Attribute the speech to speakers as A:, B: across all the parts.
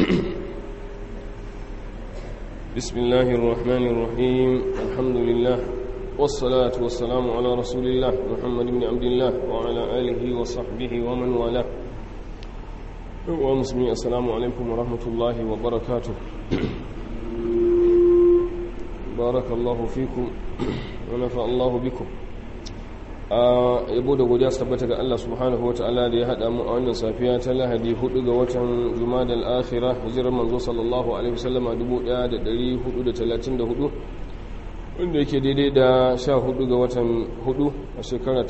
A: بسم الله الرحمن الرحيم الحمد لله والصلاة والسلام على رسول الله محمد بن عبد الله وعلى آله وصحبه ومن والاه ومسلمين السلام عليكم ورحمة الله وبركاته بارك الله فيكم ونفع الله بكم yabo da godiya su tabbata ga Allah subhanahu wataala da ya hada mu a wannan safiya ta Lahadi 4 ga watan Jumadal Akhirah hijirar manzo sallallahu alaihi wasallama 1434 wanda yake daidai da 14 ga watan 4 a shekara ta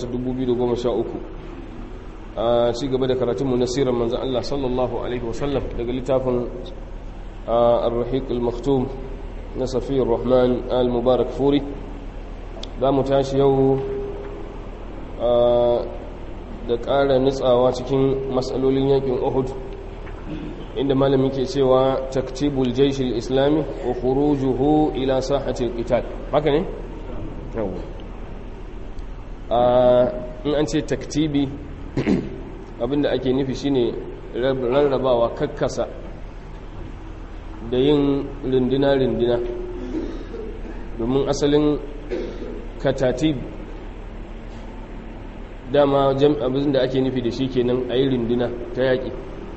A: 2013 a ci gaba da karatun mu na sirar manzo Allah sallallahu alaihi wasallam daga littafin Ar-Rahiq al-Maktum na Safiyur Rahman al-Mubarak Furi za mu tashi yau da ƙara nutsawa cikin matsalolin yakin uhud inda malamin ke cewa taktibul jaishil islami wa khurujuhu ila sahatil qital haka ne yawa in an ce taktibi abinda ake nufi shine rarrabawa kakkasa da yin rindina-rindina domin asalin katatib dama abin da ake nufi da shi kenan a yi rinduna ta yaƙi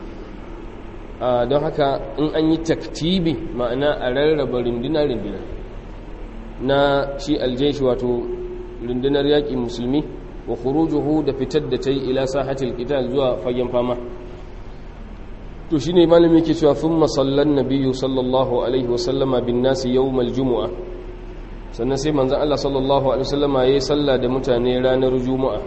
A: don haka in an yi taktibi ma'ana a rarraba rinduna-rinduna na shi aljeshi wato rundunar yaƙi musulmi wa khurujuhu da fitar da ta yi ila sahatil qital zuwa fagen fama to shine malami ke cewa thumma sallan nabiyyu sallallahu alaihi wasallama bin nasi yawmal jumu'a sannan sai manzon Allah sallallahu alaihi wasallama yayi sallah da mutane ranar juma'a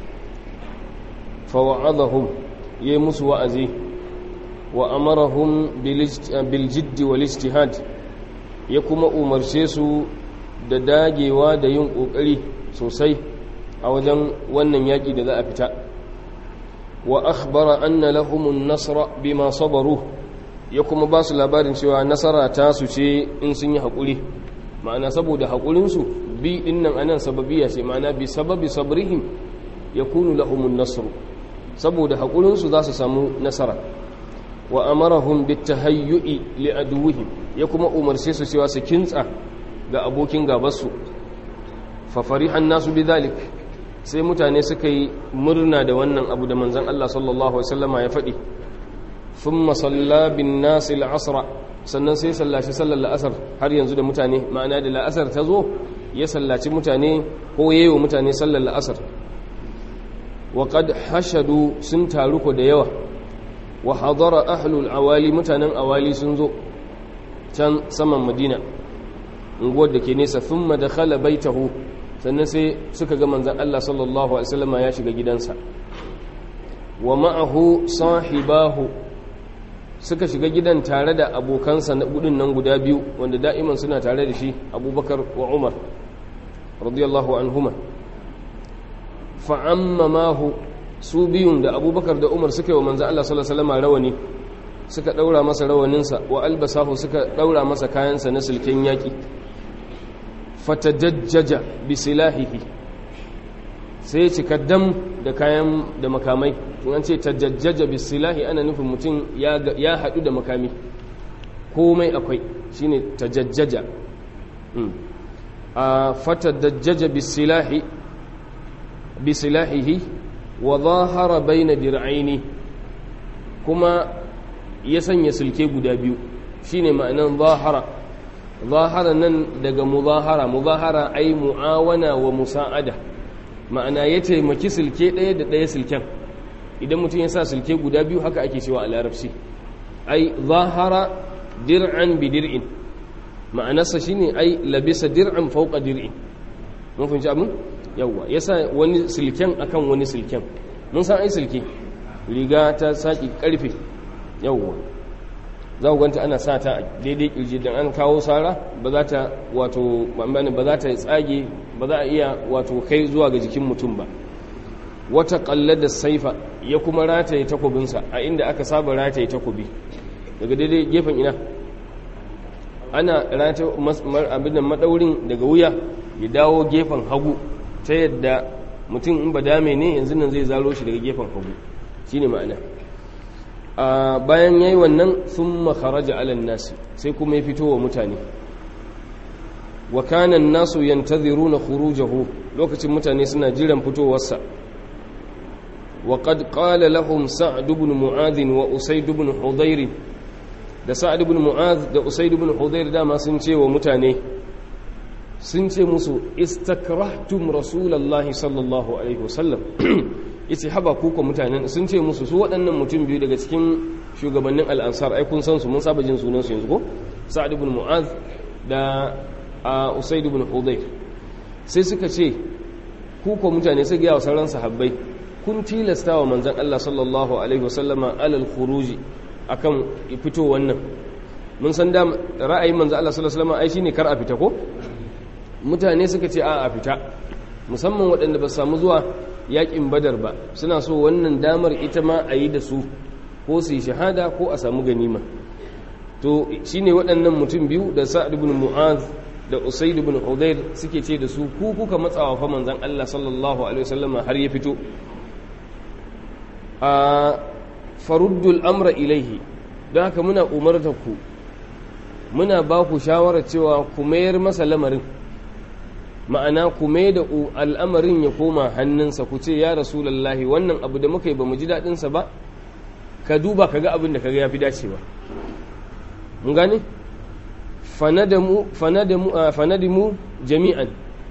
A: فوعظهم يمس وأزي وأمرهم بالجد والاجتهاد يكما أمرشيسو da dagewa da yin ƙoƙari sosai a wajen wannan yaƙi da za a fita wa akhbara anna lahumun nasra bima sabaru ya kuma ba su labarin cewa nasara ta su ce in sun yi haƙuri ma'ana saboda haƙurinsu bi ɗin nan anan sababiya ce ma'ana bi sababi sabrihim yakunu lahumun nasru saboda haƙurinsu za su samu nasara wa amarahum bitahayyu'i li aduwwihim ya kuma umarce su cewa su kintsa ga abokin gabarsu fa farihan nasu bidhalik sai mutane suka yi murna da wannan abu da manzon Allah sallallahu alaihi wasallama ya faɗi thumma salla bin nas al-asra sannan sai sallaci sallar la'asar har yanzu da mutane ma'ana da la'asar ta zo ya sallaci mutane ko yayi wa mutane sallar la'asar وقد حشدوا sun taru ko da yawa wa hadara ahlul awali mutanen awali sun zo can saman madina unguwar da ke nesa thumma dakhala baitahu sannan sai suka ga manzon Allah sallallahu alaihi wasallam ya shiga gidansa wa ma'ahu sahibahu suka shiga gidan tare da abokansa na gudun nan guda biyu wanda da'iman suna tare da shi abubakar wa umar radiyallahu anhuma fa'ammamahu su biyun da abubakar da umar suka yi wa manzan Allah salasalama rawani suka ɗaura masa rawaninsa wa albasahu suka ɗaura masa kayansa na silken yaƙi fatajajjaja bisilahihi sai cika dam da kayan da makamai tun an ce tajajjaja bisilahi ana nufin mutum ya haɗu da makami komai akwai shine tajajjaja a fatajajjaja bisilahi bisilahihi wa zahara baina dir'aini kuma ya sanya sulke guda biyu shine ma'anan zahara zahara nan daga muzahara muzahara ai mu'awana wa musa'ada ma'ana ya taimaki sulke ɗaya da ɗaya sulken idan mutum ya sa sulke guda biyu haka ake cewa a larabci ai zahara dir'an bi dir'in ma'anarsa shine ai labisa dir'an fauqa dir'in mun fahimci abin yawwa ya sa wani silken akan wani silken mun san ai silke riga ta saki karfe yawwa za ku ganta ana sa ta daidai kirji don an kawo sara ba za ta wato ba za ta tsage ba za a iya wato kai zuwa ga jikin mutum ba wata da saifa ya kuma rataye takobinsa a inda aka saba rataye takobi daga daidai gefen ina ana rataye abin madaurin daga wuya ya dawo gefen hagu ta yadda mutum in ba dame ne yanzu nan zai zaro shi daga gefen hagu shi ne ma'ana a bayan yayi wannan thumma kharaja ala nasi sai kuma ya fito wa mutane wa kana an-nasu yantaziruna khurujahu lokacin mutane suna jiran fitowarsa wa qad qala lahum sa'd ibn mu'adh wa usayd ibn hudayr da sa'd ibn mu'adh da usayd ibn hudayr dama sun ce wa mutane sun ce musu istakrahtum rasulullahi sallallahu alaihi wasallam yace haba ku ko mutanen sun ce musu su waɗannan mutum biyu daga cikin shugabannin al'ansar ai kun san su mun saba jin sunan su yanzu ko sa'd ibn mu'adh da usayd ibn hudayr sai suka ce ku ko mutane sai ga sauran sahabbai kun tilasta wa manzon Allah sallallahu alaihi wasallama alal khuruji akan fito wannan mun san da ra'ayin manzon Allah sallallahu alaihi wasallama ai shine kar a fita ko mutane suka ce a a fita musamman waɗanda ba samu zuwa yakin badar ba suna so wannan damar ita ma a yi da su ko su yi shahada ko a samu ganima to shine waɗannan mutum biyu da sa'ad ibn mu'az da usaid ibn hudayr suke ce da su ku kuka matsawa fa manzon Allah sallallahu alaihi wasallam har ya fito a faruddul amra ilaihi don haka muna umarta ku muna ba ku shawarar cewa ku mayar masa lamarin ma'ana ku mai da al'amarin ya koma hannunsa ku ce ya rasulallahi wannan abu da muka yi ba mu ji daɗinsa ba ka duba ka ga abin da ka ga ya fi dacewa mun gane fanadimu jami'an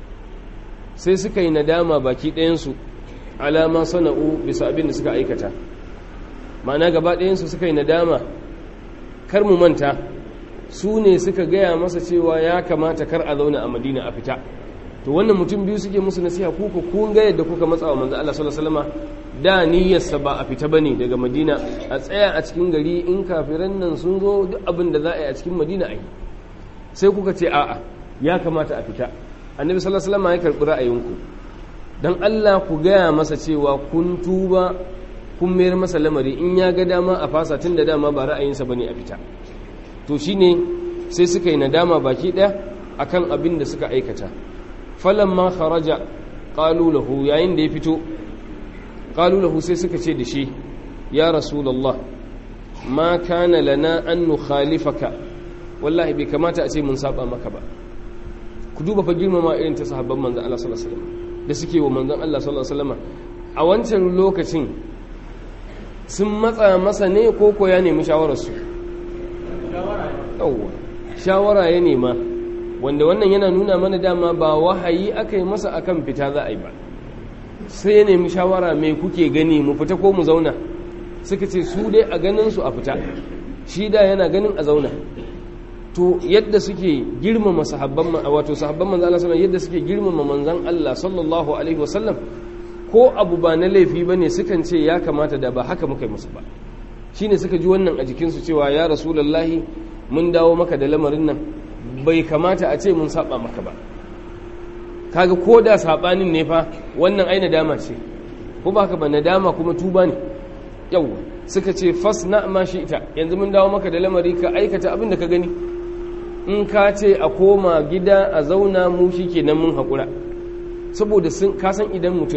A: sai suka yi nadama baki ɗayansu alama sana'u bisa abin da suka aikata ma'ana gaba ɗayansu suka yi nadama kar mu manta su ne suka gaya masa cewa ya kamata kar a zauna a madina a fita to wannan mutum biyu suke musu nasiha ku ku kun ga yadda kuka matsa wa manzo Allah sallallahu alaihi wasallam da niyyarsa ba a fita bane daga Madina a tsaya a cikin gari in kafiran nan sun zo duk abin da za a yi a cikin Madina a yi sai kuka ce a'a ya kamata a fita annabi sallallahu alaihi wasallam ya karbi ra'ayinku dan Allah ku gaya masa cewa kun tuba kun mayar masa lamari in ya ga dama a fasa tun da dama ba ra'ayinsa bane a fita to shine sai suka yi nadama baki daya akan abin da suka aikata falamma kharaja qalu lahu yayin da ya fito qalu lahu sai suka ce da shi ya rasulullah ma kana lana an nukhalifaka wallahi bai kamata a ce mun saba maka ba ku duba fa girmama irin ta sahabban manzon Allah sallallahu alaihi wasallam da suke wa manzon Allah sallallahu alaihi wasallam a wancan lokacin sun matsa masa ne ko ko ya nemi shawarar su shawara shawara ya nema wanda wannan yana nuna mana dama ba wahayi aka yi masa akan fita za a yi ba sai ya nemi shawara mai kuke gani mu fita ko mu zauna suka ce su dai a ganin su a fita shi da yana ganin a zauna to yadda suke girmama sahabban wato sahabban manzon Allah sallallahu yadda suke girmama manzon Allah sallallahu alaihi wasallam ko abu ba na laifi bane sukan ce ya kamata da ba haka muka yi musu ba shine suka ji wannan a jikinsu cewa ya rasulullahi mun dawo maka da lamarin nan bai kamata a ce mun saba maka ba kaga ko da sabanin ne fa wannan ai nadama ce ko ba ka ba nadama kuma tuba ne yawa suka ce fasna ma shi ita yanzu mun dawo maka da lamari ka aikata abin da ka gani in ka ce a koma gida a zauna mu shikenan mun hakura saboda sun ka san idan mutum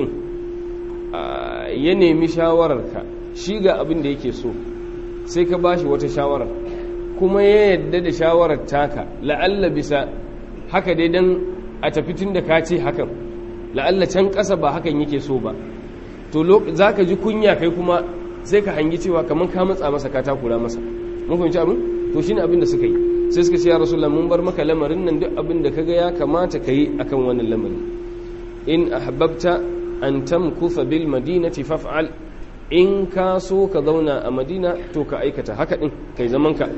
A: ya nemi shawararka shi ga abin da yake so sai ka bashi wata shawarar kuma ya yadda da shawarar taka la'alla bisa haka dai dan a tafi tun da ka ce hakan la'alla can ƙasa ba hakan yake so ba to za ka ji kunya kai kuma sai ka hangi cewa kamar ka matsa masa ka takura masa mun fahimci abin to shine abin da suka yi sai suka ce ya rasulullah mun bar maka lamarin nan duk abin da kaga ya kamata ka yi akan wannan lamarin in ahbabta an tamkutha bil madinati faf'al in ka so ka zauna a madina to ka aikata haka din kai zaman ka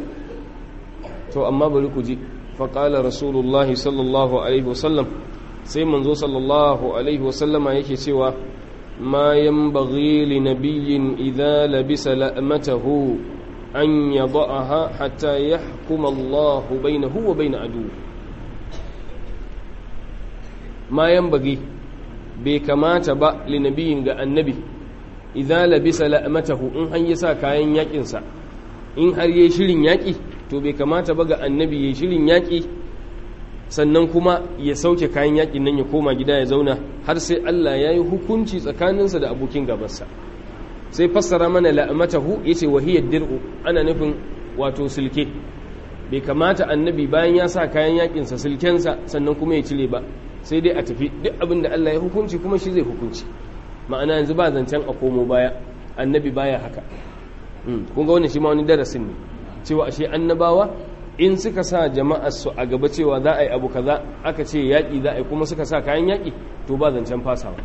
A: to amma bari ku ji faƙala rasulullahi sallallahu alaihi wasallam sai manzo sallallahu alaihi wasallama yake cewa ma yanbaghi li nabiyyin idza labisa la'matahu an yada'aha hatta yahkuma Allahu bainahu wa bain adu ma yanbaghi bai kamata ba li nabiyyin ga annabi idza labisa la'matahu in an yi sa kayan yakin sa in har yayi shirin yaki to bai kamata ba ga annabi yayi shirin yaki sannan kuma ya sauke kayan yakin nan ya koma gida ya zauna har sai Allah ya yi hukunci tsakaninsa da abokin gabarsa sai fassara mana la'amatahu yace wahiyar dir'u ana nufin wato silke bai kamata annabi bayan ya sa kayan yakinsa silkensa sannan kuma ya cire ba sai dai a tafi duk abin da Allah ya hukunci kuma shi zai hukunci ma'ana yanzu ba zancen a komo baya annabi baya haka kun ga wannan shi ma wani darasin ne cewa ashe annabawa in suka sa jama'ar su a gaba cewa za a yi abu kaza aka ce yaƙi za a yi kuma suka sa kayan yaƙi to ba zancen fasawa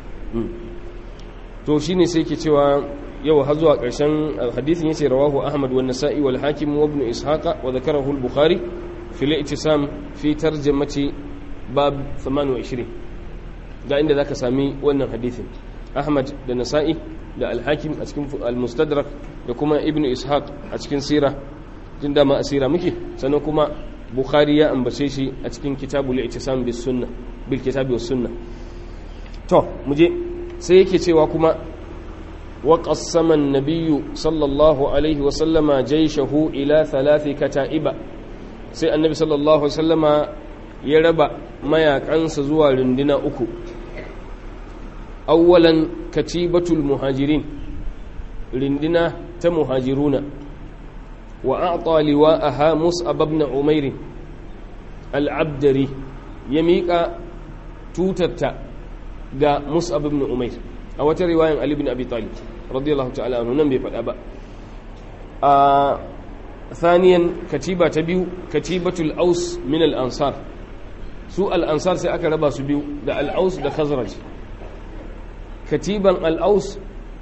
A: to shine sai ke cewa yau har zuwa ƙarshen hadisin yace rawahu ahmad wa nasa'i wal hakim wa ibn ishaqa wa dhakarahu al bukhari fi al-i'tisam fi tarjamati bab 28 ga inda zaka sami wannan hadisin ahmad da nasa'i da al hakim a cikin al mustadrak da kuma ibn ishaq a cikin sira tun da ma asira muke sannan kuma bukhari ya ambace shi a cikin kitabul i'tisam bis sunnah bil kitabi was sunnah to muje sai yake cewa kuma وقسم النبي صلى الله عليه وسلم جيشه إلى ثلاث كتائب سي النبي صلى الله عليه وسلم يربى ما يكنس زوا لندنا أكو أولا كتيبة المهاجرين لندنا تمهاجرون وأعطى لواءها مصعب بن عمير العبدري يميك توتتا ga Mus'ab ibn Umair a wata riwayan Ali ibn Abi Talib radiyallahu ta'ala anhu nan bai faɗa ba a thaniyan katiba ta biyu katibatul aus min al ansar su al ansar sai aka raba su biyu da al aus da khazraj katiban al aus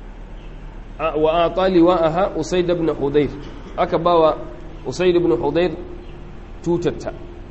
A: wa atali wa aha usayd ibn hudayr aka bawa usayd ibn hudayr tutatta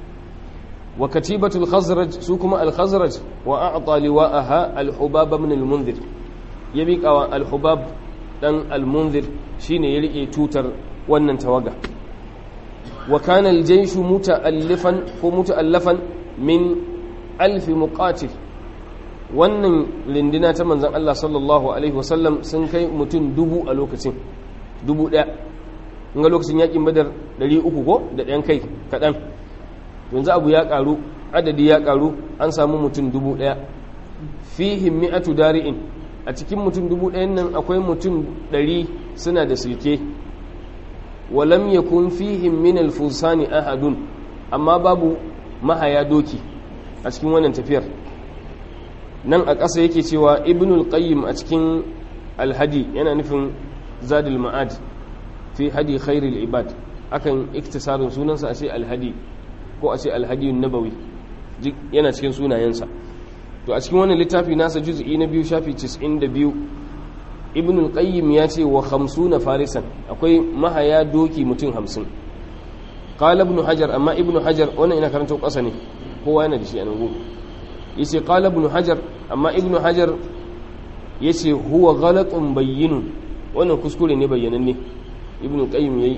A: wa katibatul khazraj su kuma al khazraj wa a'ta liwa'aha al hubab ibn al munzir ya miƙa wa al hubab dan al munzir shine ya rike tutar wannan tawaga wa kana al jayshu muta'allifan ko muta'allafan min alf muqatil wannan lindina ta manzon Allah sallallahu alaihi wasallam sun kai mutum dubu a lokacin dubu daya in ga lokacin yakin badar 300 ko da ɗayan kai kaɗan yanzu abu ya karu adadi ya karu an samu mutum dubu daya fihim mi'atu dari'in a cikin mutum dubu dayan nan akwai mutum dari suna da silke walam yakun fihim min alfusani ahadun amma babu mahaya doki a cikin wannan tafiyar nan a ƙasa yake cewa ibnul qayyim a cikin alhadi yana nufin zadul ma'ad fi hadi khairul ibad akan iktisarin sunansa a ce alhadi ko a ce alhadiyun nabawi yana cikin sunayensa to a cikin wannan littafi nasa juz'i na biyu shafi 92 ibn al-qayyim ya ce wa 50 farisan akwai mahaya doki mutum 50 qala ibn hajar amma ibn hajar wannan ina karanta ƙasa ne kowa yana da shi a nan gobe yace qala ibn hajar amma ibn hajar yace huwa ghalatun bayyinun wannan kuskure ne bayyananne ibn al-qayyim yayi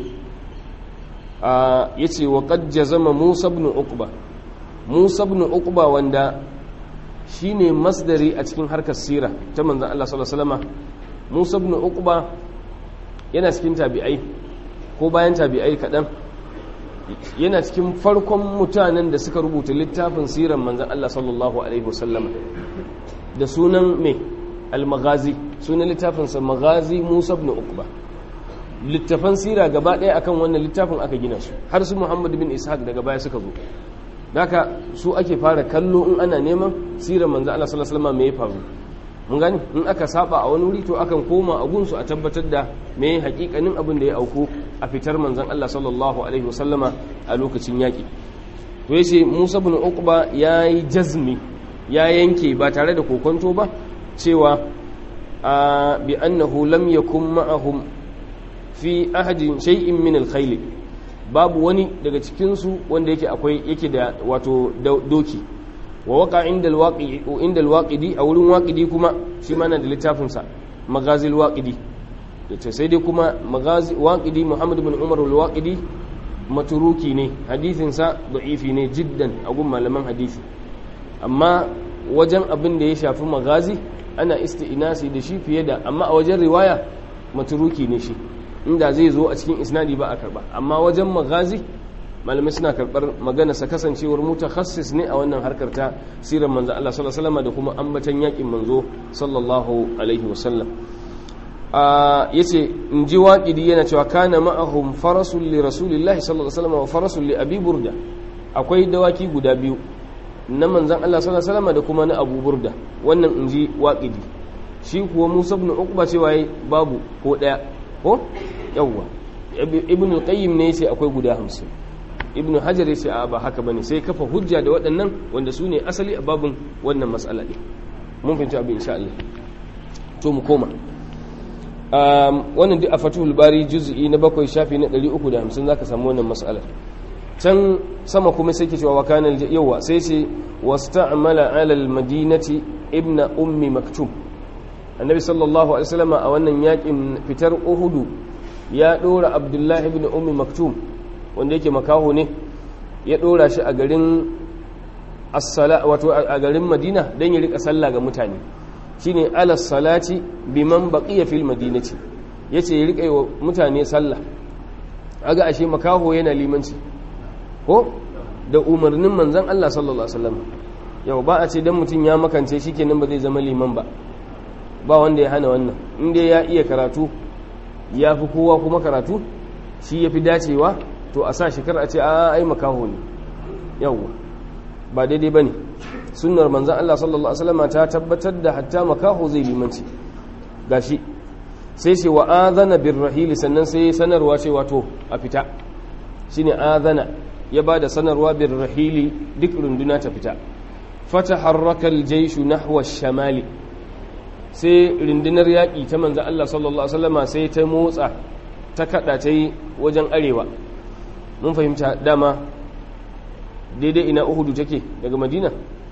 A: ya ce wa ƙajja zama musa ibn uqba musa ibn uqba wanda shi ne masdari a cikin harkar sira ta manzan Allah sallallahu musa ibn uqba yana cikin tabi'ai ko bayan tabi'ai kaɗan yana cikin farkon mutanen da suka rubuta littafin siran manzan Allah sallallahu alaihi wasallama da sunan mai al-maghazi sunan littafinsa maghazi musa ibn uqba littafan sira gaba ɗaya akan wannan littafin aka gina su har su muhammad bin ishaq daga baya suka zo haka su ake fara kallo in ana neman sirar manzo Allah sallallahu alaihi wasallam me ya faru mun gani in aka saba a wani wuri to akan koma a gunsu a tabbatar da me hakikanin abin da ya auku a fitar manzon Allah sallallahu alaihi wasallama a lokacin yaki to yace Musa ibn Uqba yayi jazmi ya yanke ba tare da kokonto ba cewa bi annahu lam yakun ma'ahum fi ahadin shay'in min al-khayl babu wani daga cikin su wanda yake akwai yake da wato doki wa waqa inda al-waqi inda al-waqidi a wurin waqidi kuma shi ma na da littafin sa magazi al-waqidi to sai dai kuma magazi waqidi Muhammad ibn Umar al-waqidi maturuki ne hadisin sa da'ifi ne jiddan a gun malaman hadisi amma wajen abin da ya shafi magazi ana isti'nasi da shi fiye da amma a wajen riwaya maturuki ne shi inda zai zo a cikin isnadi ba a karba amma wajen magazi malamai suna karbar magana sa kasancewar mutakhassis ne a wannan harkar ta sirar manzo Allah sallallahu alaihi wasallam da kuma ambatan yakin manzo sallallahu alaihi wasallam yace in ji waƙidi yana cewa kana ma'ahum farasul li rasulillahi sallallahu alaihi wasallam wa farasul li abi burda akwai dawaki guda biyu na manzon Allah sallallahu alaihi wasallam da kuma na abu burda wannan in ji waƙidi shi kuwa musa ibn uqba cewa babu ko daya ko yawwa ibn al-qayyim ne yace akwai guda 50 ibn hajar yace a ba haka bane sai kafa hujja da waɗannan wanda su ne asali a babin wannan mas'ala ne mun fahimci abin insha Allah to mu koma wannan duk a fatuhul bari juz'i na bakwai shafi na 350 zaka samu wannan mas'alar can sama kuma sai ke cewa wakana yawa sai ce wasta'mala ala al-madinati ibn ummi maktum annabi sallallahu alaihi wasallam a wannan yakin fitar uhudu ya dora abdullahi ibn ummi maktum wanda yake makaho ne ya dora shi a garin as-sala wato a garin madina dan ya rika sallah ga mutane shine ala salati biman baqiya fil madinati yace ya rika wa mutane sallah aga ashe makaho yana limanci ko da umarnin manzon Allah sallallahu alaihi wasallam yau ba a ce dan mutun ya makance shikenan ba zai zama liman ba ba wanda ya hana wannan inda ya iya karatu ya fi kowa kuma karatu shi ya fi dacewa to a sa shekar a ce a ai makaho ne yawwa ba daidai ba ne sunnar manzan Allah sallallahu Alaihi wasallama ta tabbatar da hatta makaho zai limanci gashi sai ce wa azana bin rahili sannan sai sanarwa ce wato a fita shine azana ya ba da sanarwa bin rahili duk runduna ta fita fata harrakar jaishu nahwa shamali sai rundunar yaƙi ta manzan Allah sallallahu Alaihi wasallama sai ta motsa ta kaɗa ta yi wajen arewa mun fahimta dama daidai ina uhudu take daga madina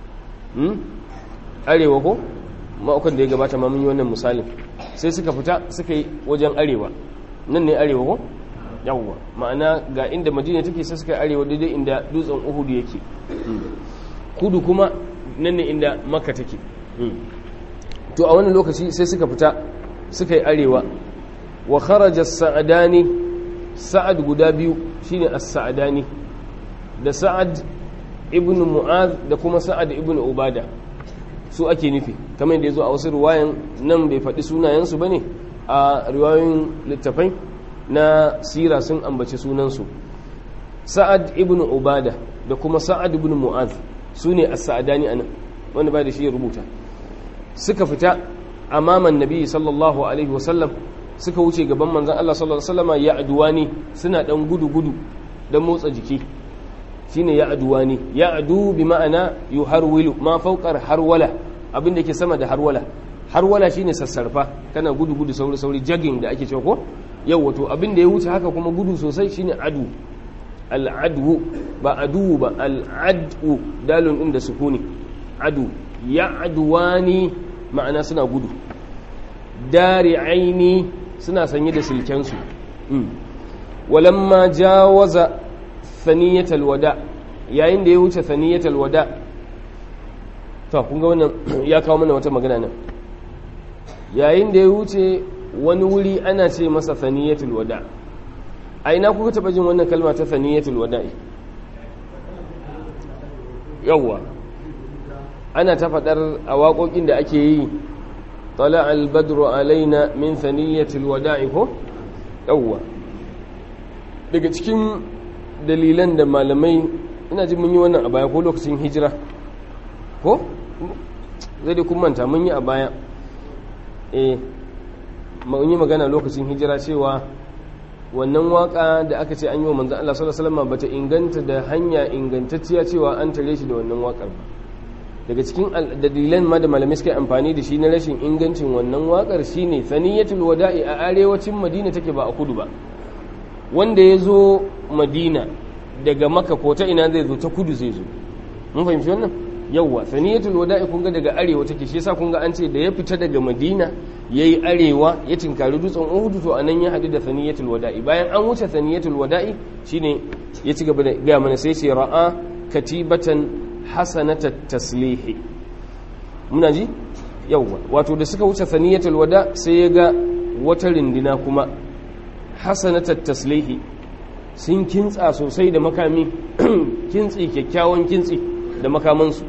A: arewa ko ma'aukan da ya gabata ma mun yi wannan misalin sai suka fita suka yi wajen arewa nan ne arewa ko yawwa ma'ana ga inda madina take sai suka yi arewa daidai inda dutsen uhudu yake kudu kuma nan ne inda makka take to a wannan lokaci sai suka fita suka yi arewa wa kharaja sa'adani sa'ad guda biyu shine as-sa'adani da sa'ad ibn mu'az da kuma sa'ad ibn ubada su ake nufi kamar da yazo a wasu riwayan nan bai faɗi sunayensu bane a riwayoyin littafai na sira sun ambaci sunansu sa'ad ibn ubada da kuma sa'ad ibn mu'az su ne as-sa'adani anan wanda ba da shi ya rubuta suka fita amaman nabi sallallahu alaihi wasallam suka wuce gaban manzan Allah sallallahu alaihi wasallam ya aduwani suna dan gudu gudu dan motsa jiki shine ya aduwani ya adu bi ma'ana yuharwilu ma fawqar harwala abin da yake sama da harwala harwala shine sassarfa kana gudu gudu sauri sauri jogging da ake cewa ko yau wato abin da ya wuce haka kuma gudu sosai shine adu al'adu ba adu ba al'adu dalun din da sukuni adu ya aduwani ma'ana suna gudu dari aini suna sanye da silkensu walamma jawaza thaniyatal wada yayin da ya wuce thaniyatal wada to kun ga wannan ya kawo mana wata magana nan yayin da ya wuce wani wuri ana ce masa thaniyatul wada a ina kuka taba jin wannan kalma ta thaniyatul wada'i yawwa ana ta faɗar a waƙoƙin da ake yi طلع البدر علينا من ثنية الوداع ko yawwa daga cikin dalilan da malamai ina ji mun yi wannan a baya ko lokacin hijira ko zai da kun manta mun yi a baya eh mun yi magana lokacin hijira cewa wannan waka da aka ce an yi wa manzan Allah sallallahu alaihi wasallam bata inganta da hanya ingantacciya cewa an tare shi da wannan wakar ba daga cikin dalilan ma da malamai suka amfani da shi na rashin ingancin wannan wakar shine saniyatul wada'i a arewacin madina take ba a kudu ba wanda ya zo madina daga maka ko ta ina zai zo ta kudu zai zo mun fahimci wannan yawwa saniyatul wada'i kun ga daga arewa take shi yasa kun ga an ce da ya fita daga madina yayi arewa ya tinkari dutsen uhudu to anan ya hadu da saniyatul wada'i bayan an wuce saniyatul wada'i shine ya ci gaba da ga mana sai ce ra'a katibatan hasanata taslihi muna ji yawwa wato da suka wuce saniyatul wada sai ya ga wata rindina kuma hasanata taslihi sun kintsa sosai da makami kintsi kyakkyawan kintsi da makamansu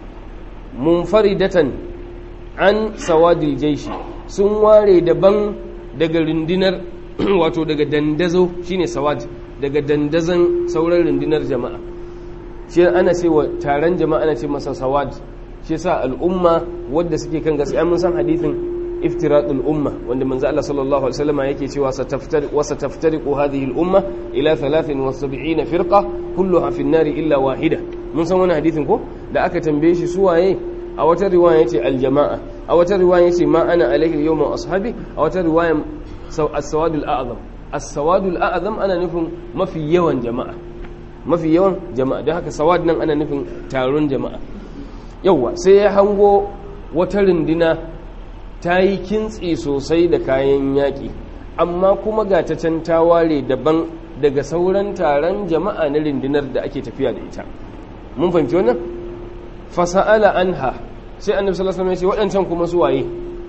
A: munfaridatan an sawadil jaishi sun ware daban daga rundunar wato daga dandazo shine sawad daga dandazon sauran rundunar jama'a shi ana ce wa taron jama'a ana ce masa sawad shi sa al'umma wadda suke kan gaskiya mun san hadithin iftiratul umma wanda manzo Allah sallallahu alaihi wasallam yake cewa sataftar wa sataftariqu hadhihi al-umma ila 73 firqa kulluha fi an-nar illa wahida mun san wannan hadithin ko da aka tambaye shi suwaye a wata riwaya yace al-jama'a a wata riwaya yace ma ana alaihi al-yawma ashabi a wata riwaya as-sawad al-a'zam as-sawad al-a'zam ana nufin mafi yawan jama'a mafi yawan jama'a don haka sawad nan ana nufin taron jama'a yauwa sai ya hango wata rundina ta yi kintsi sosai da kayan yaƙi amma kuma ga ta can ta ware daban daga sauran taron jama'a na rundunar da ake tafiya da ita mun fahimci wannan fasa'ala anha sai annabi sallallahu alaihi wasallam ya ce waɗancan kuma su waye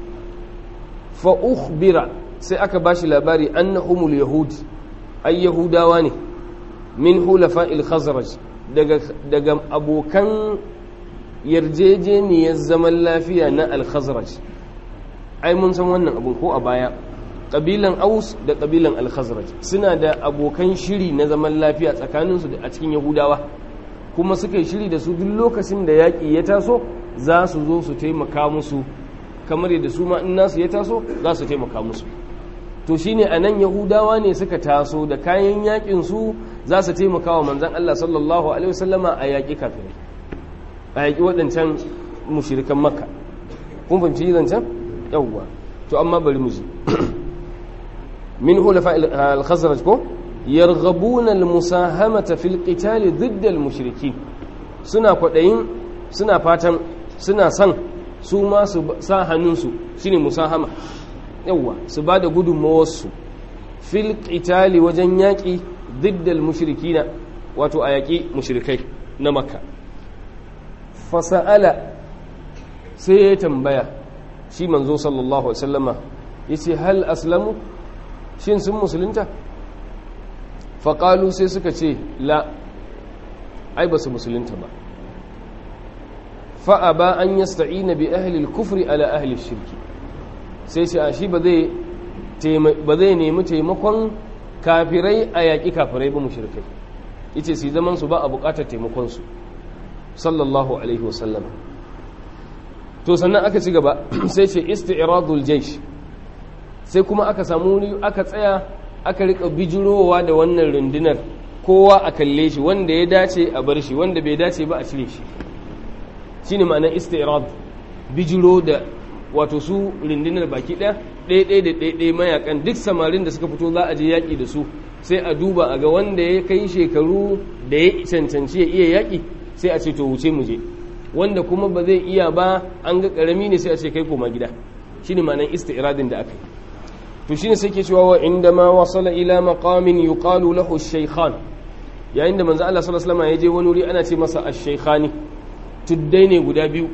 A: fa ukhbira sai aka bashi labari annahumul yahud ay yahudawa ne min hulafa'il khazraj daga daga abokan yarjejeniyar zaman lafiya na al-khazraj ai mun san wannan abun ko a baya ƙabilan aus da ƙabilan al-khazraj suna da abokan shiri na zaman lafiya tsakaninsu a cikin yahudawa kuma suka yi shiri da su duk lokacin da yaƙi ya taso za su zo su taimaka musu kamar yadda su ma in nasu ya taso za su taimaka musu to shine a nan yahudawa ne suka taso da kayan yaƙin su za su taimaka wa manzan Allah sallallahu alaihi wasallama a yaƙi kafirai a yaƙi waɗancan mushirikan makka kun fahimci zancen yawwa to amma bari mu ji min hulafa al-khazraj ko yarghabuna al-musahamata fil qital ضد al-mushrikin suna kwadayin suna fatan suna san su ma su sa hannunsu shine musahama yawwa su ba da gudunmawarsu fil qitali wajen yaƙi ضد al-mushrikina wato a yaƙi mushrikai na makka fasa'ala sai ya tambaya shi manzo sallallahu alaihi wasallama yace hal aslamu shin sun musulunta faƙalu sai suka ce la ai ba su musulunta ba fa'a ba an yasta'ina bi ahlil kufri ala ahlil shirki sai ce a shi ba zai nemi taimakon kafirai a yaƙi kafirai ba mushrikai yace su zaman su ba a buƙatar taimakonsu sallallahu alaihi wasallam to sannan aka ci gaba sai ce isti'radul jaysh sai kuma aka samu wuri aka tsaya aka rika bijirowa da wannan rundunar kowa a kalle shi wanda ya dace a bar shi wanda bai dace ba a cire shi shine ma'anar istirad bijiro da wato su rundunar baki ɗaya ɗaya da ɗaya mayakan duk samarin da suka fito za a je yaƙi da su sai a duba a ga wanda ya kai shekaru da ya cancanci ya iya yaƙi sai a ce to wuce mu je wanda kuma ba zai iya ba an ga ƙarami ne sai a ce kai koma gida shine ma'anar istiradin da aka yi to shine sai ke cewa wa inda ma wasala ila maqamin yuqalu lahu ash-shaykhan yayin da manzo Allah sallallahu alaihi wasallam ya je wani wuri ana ce masa ash-shaykhani tuddai ne guda biyu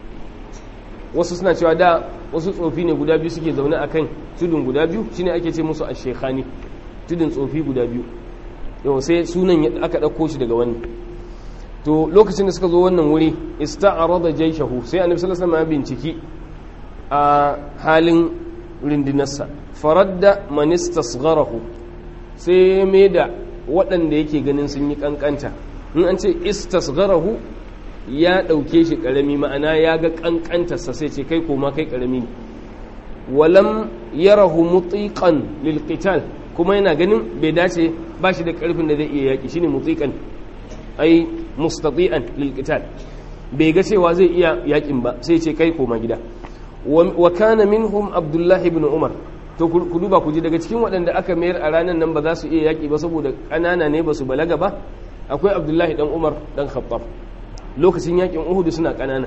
A: wasu suna cewa da wasu tsofi ne guda biyu suke zaune akan tudun guda biyu shine ake ce musu ash-shaykhani tudun tsofi guda biyu yau sai sunan aka dauko shi daga wannan to lokacin da suka zo wannan wuri ista'arada jayshahu sai annabi sallallahu alaihi wasallam ya binciki a halin rindinarsa faradda man istasgharahu sai mai da waɗanda yake ganin sun yi kankanta in an ce istasgharahu ya ɗauke shi ƙarami ma'ana ya ga kankantarsa sai ce kai koma kai ƙarami ne walam yarahu mutiqan lil qital kuma yana ganin bai dace ba shi da ƙarfin da zai iya yaƙi shine mutiqan ai mustati'an lil qital bai ga cewa zai iya yaƙin ba sai ce kai koma gida wa kana minhum abdullahi ibn umar to ku duba ku ji daga cikin waɗanda aka mayar a ranar nan ba za su iya yaƙi ba saboda ƙanana ne ba su balaga ba akwai abdullahi dan umar dan khattab lokacin yaƙin uhudu suna ƙanana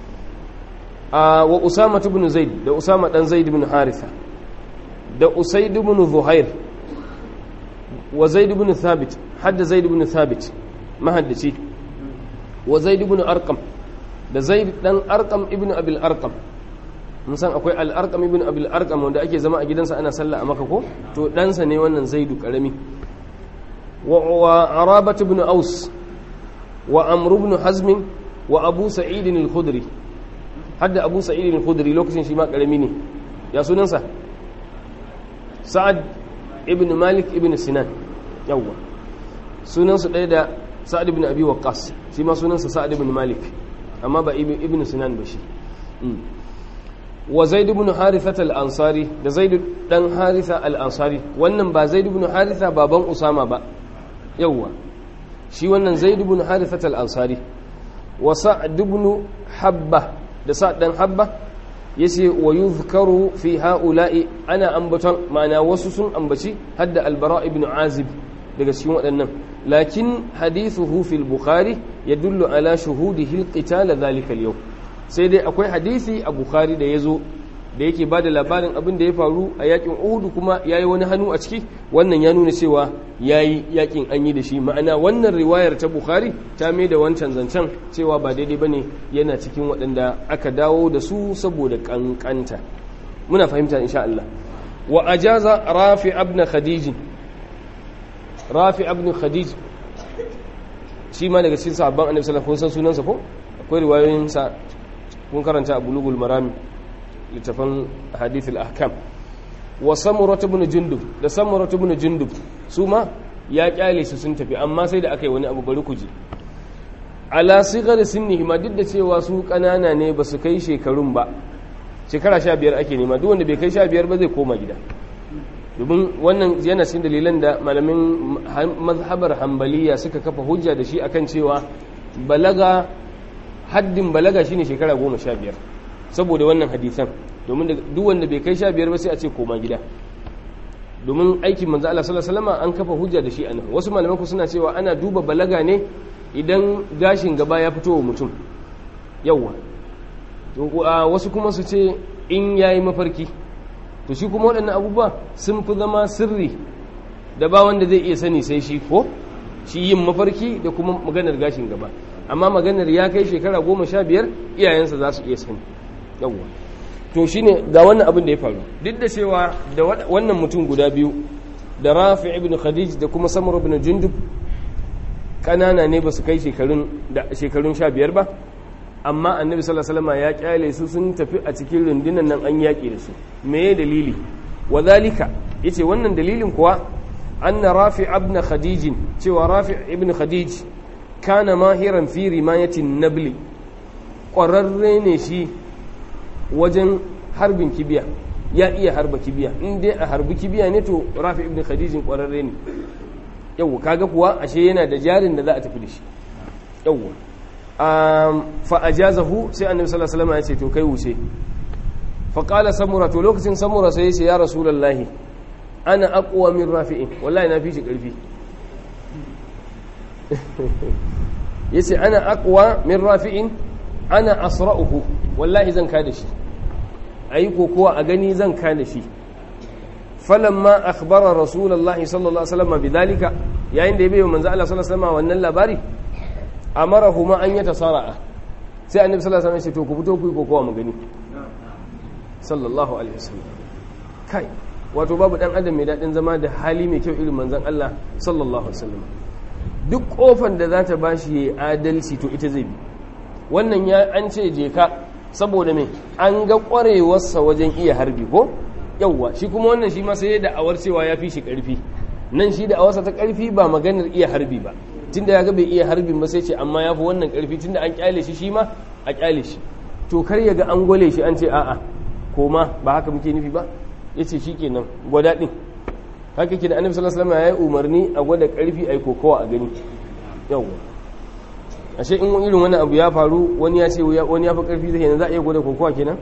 A: wa usama ibn zaid da usama dan zaid ibn haritha da usaid ibn zuhair wa zaid ibn thabit hadda zaid ibn thabit mahaddaci wa zaid ibn arqam da zaid dan arqam ibn abil arqam mun san akwai al'arƙam ibn abil arƙam wanda ake zama a gidansa ana sallah a maka ko to ɗansa ne wannan zaidu ƙarami wa arabat ibn aus wa amr ibn hazm wa abu sa'id al-khudri hadda abu sa'id al-khudri lokacin shi ma ƙarami ne ya sunansa sa'ad ibn malik ibn sinan yawwa sunansu ɗaya da sa'ad ibn abi waqqas shi ma sunansa sa'ad ibn malik amma ba ibn sinan ba shi wa zaid ibn haritha al-ansari da zaid dan haritha al-ansari wannan ba zaid ibn haritha baban usama ba yawwa shi wannan zaid ibn haritha al-ansari wa sa'd ibn habba da sa'd dan habba yace wa yuzkaru fi ha'ula'i ana ambaton ma'ana wasu sun ambaci hadda albara ibn azib daga cikin waɗannan lakin hadithuhu fil bukhari yadullu ala shuhudihi alqital dhalika al sai dai akwai hadisi a bukhari da yazo da yake bada labarin abin da ya faru a yakin uhud kuma yayi wani hannu a ciki wannan ya nuna cewa yayi yakin an yi da shi ma'ana wannan riwayar ta bukhari ta mai da wancan zancen cewa ba daidai bane yana cikin waɗanda aka dawo da su saboda kankanta muna fahimta insha Allah wa ajaza rafi ibn khadij rafi ibn khadij shi ma daga cikin sahabban annabi sallallahu alaihi wasallam kun san sunansa ko akwai riwayoyin sa kun karanta a bulugul marami littafan hadith al-ahkam wa samurat ibn jundub da samurat ibn jundub su ma ya kyale su sun tafi amma sai da aka yi wani abu bari ku ji ala sigar sinnihi ma duk da cewa su kanana ne ba su kai shekarun ba shekara sha biyar ake nema duk wanda bai kai sha biyar ba zai koma gida domin wannan yana cikin dalilan da malamin mazhabar hambaliya suka kafa hujja da shi akan cewa balaga haddin balaga shine shekara goma sha biyar saboda wannan hadisan domin duk wanda bai kai sha biyar ba sai a ce koma gida domin aikin manzo Allah sallallahu alaihi wasallam an kafa hujja da shi anan wasu malaman ku suna cewa ana duba balaga ne idan gashin gaba ya fito wa mutum yawa wasu kuma su ce in yayi mafarki to shi kuma waɗannan abubuwa sun fi zama sirri da ba wanda zai iya sani sai shi ko shi yin mafarki da kuma maganar gashin gaba amma maganar ya kai shekara goma sha biyar iyayensa za su iya sani yawwa to shine ga wannan abin da ya faru duk da cewa da wannan mutum guda biyu da rafi ibn khadij da kuma samar ibn jundub kanana ne ba su kai shekarun da shekarun sha biyar ba amma annabi sallallahu alaihi wasallam ya kyale su sun tafi a cikin rundunan nan an yaƙi da su me dalili wa zalika yace wannan dalilin kuwa anna rafi ibn khadij cewa rafi ibn khadij kana mahiran fi rimayatin nabli ƙwararre ne shi wajen harbin kibiya ya iya harba kibiya in dai a harbi kibiya ne to rafi ibn khadijin ƙwararre ne yau kaga kuwa ashe yana da jarin da za a tafi da shi yau fa ajazahu sai annabi sallallahu alaihi wasallam ya ce to kai wuce fa qala samura to lokacin samura sai ya ce ya rasulullahi ana aqwa min rafi'in wallahi na fi shi karfi yace ana aqwa min rafi'in ana asra'uhu wallahi zan kada shi ayi kokowa a gani zan kada shi falamma akhbara rasulullahi sallallahu alaihi wasallam bidalika yayin da ya bayyana manzo Allah sallallahu alaihi wasallam wannan labari amarahuma an yatasara'a sai annabi sallallahu alaihi wasallam ya ce to ku fito ku yi kokowa mu gani sallallahu alaihi wasallam kai wato babu dan adam mai dadin zama da hali mai kyau irin manzon Allah sallallahu alaihi wasallam duk kofan da za ta bashi yayi adalci to ita zai bi wannan ya an ce je ka saboda me an ga kwarewarsa wajen iya harbi ko yawwa shi kuma wannan shi ma sai da awar cewa ya fi shi karfi nan shi da awarsa ta karfi ba maganar iya harbi ba tunda ya ga bai iya harbin ba sai ce amma ya fi wannan karfi tunda an kyale shi shi ma a kyale shi to kar ya ga an gwale shi an ce a'a koma ba haka muke nufi ba yace shikenan gwada din haka ke da annabi sallallahu alaihi wasallam ya yi umarni a gwada karfi ai kokowa a gani yawwa ashe in irin wani abu ya faru wani ya ce wani ya fi karfi zai za a iya gwada kokowa kenan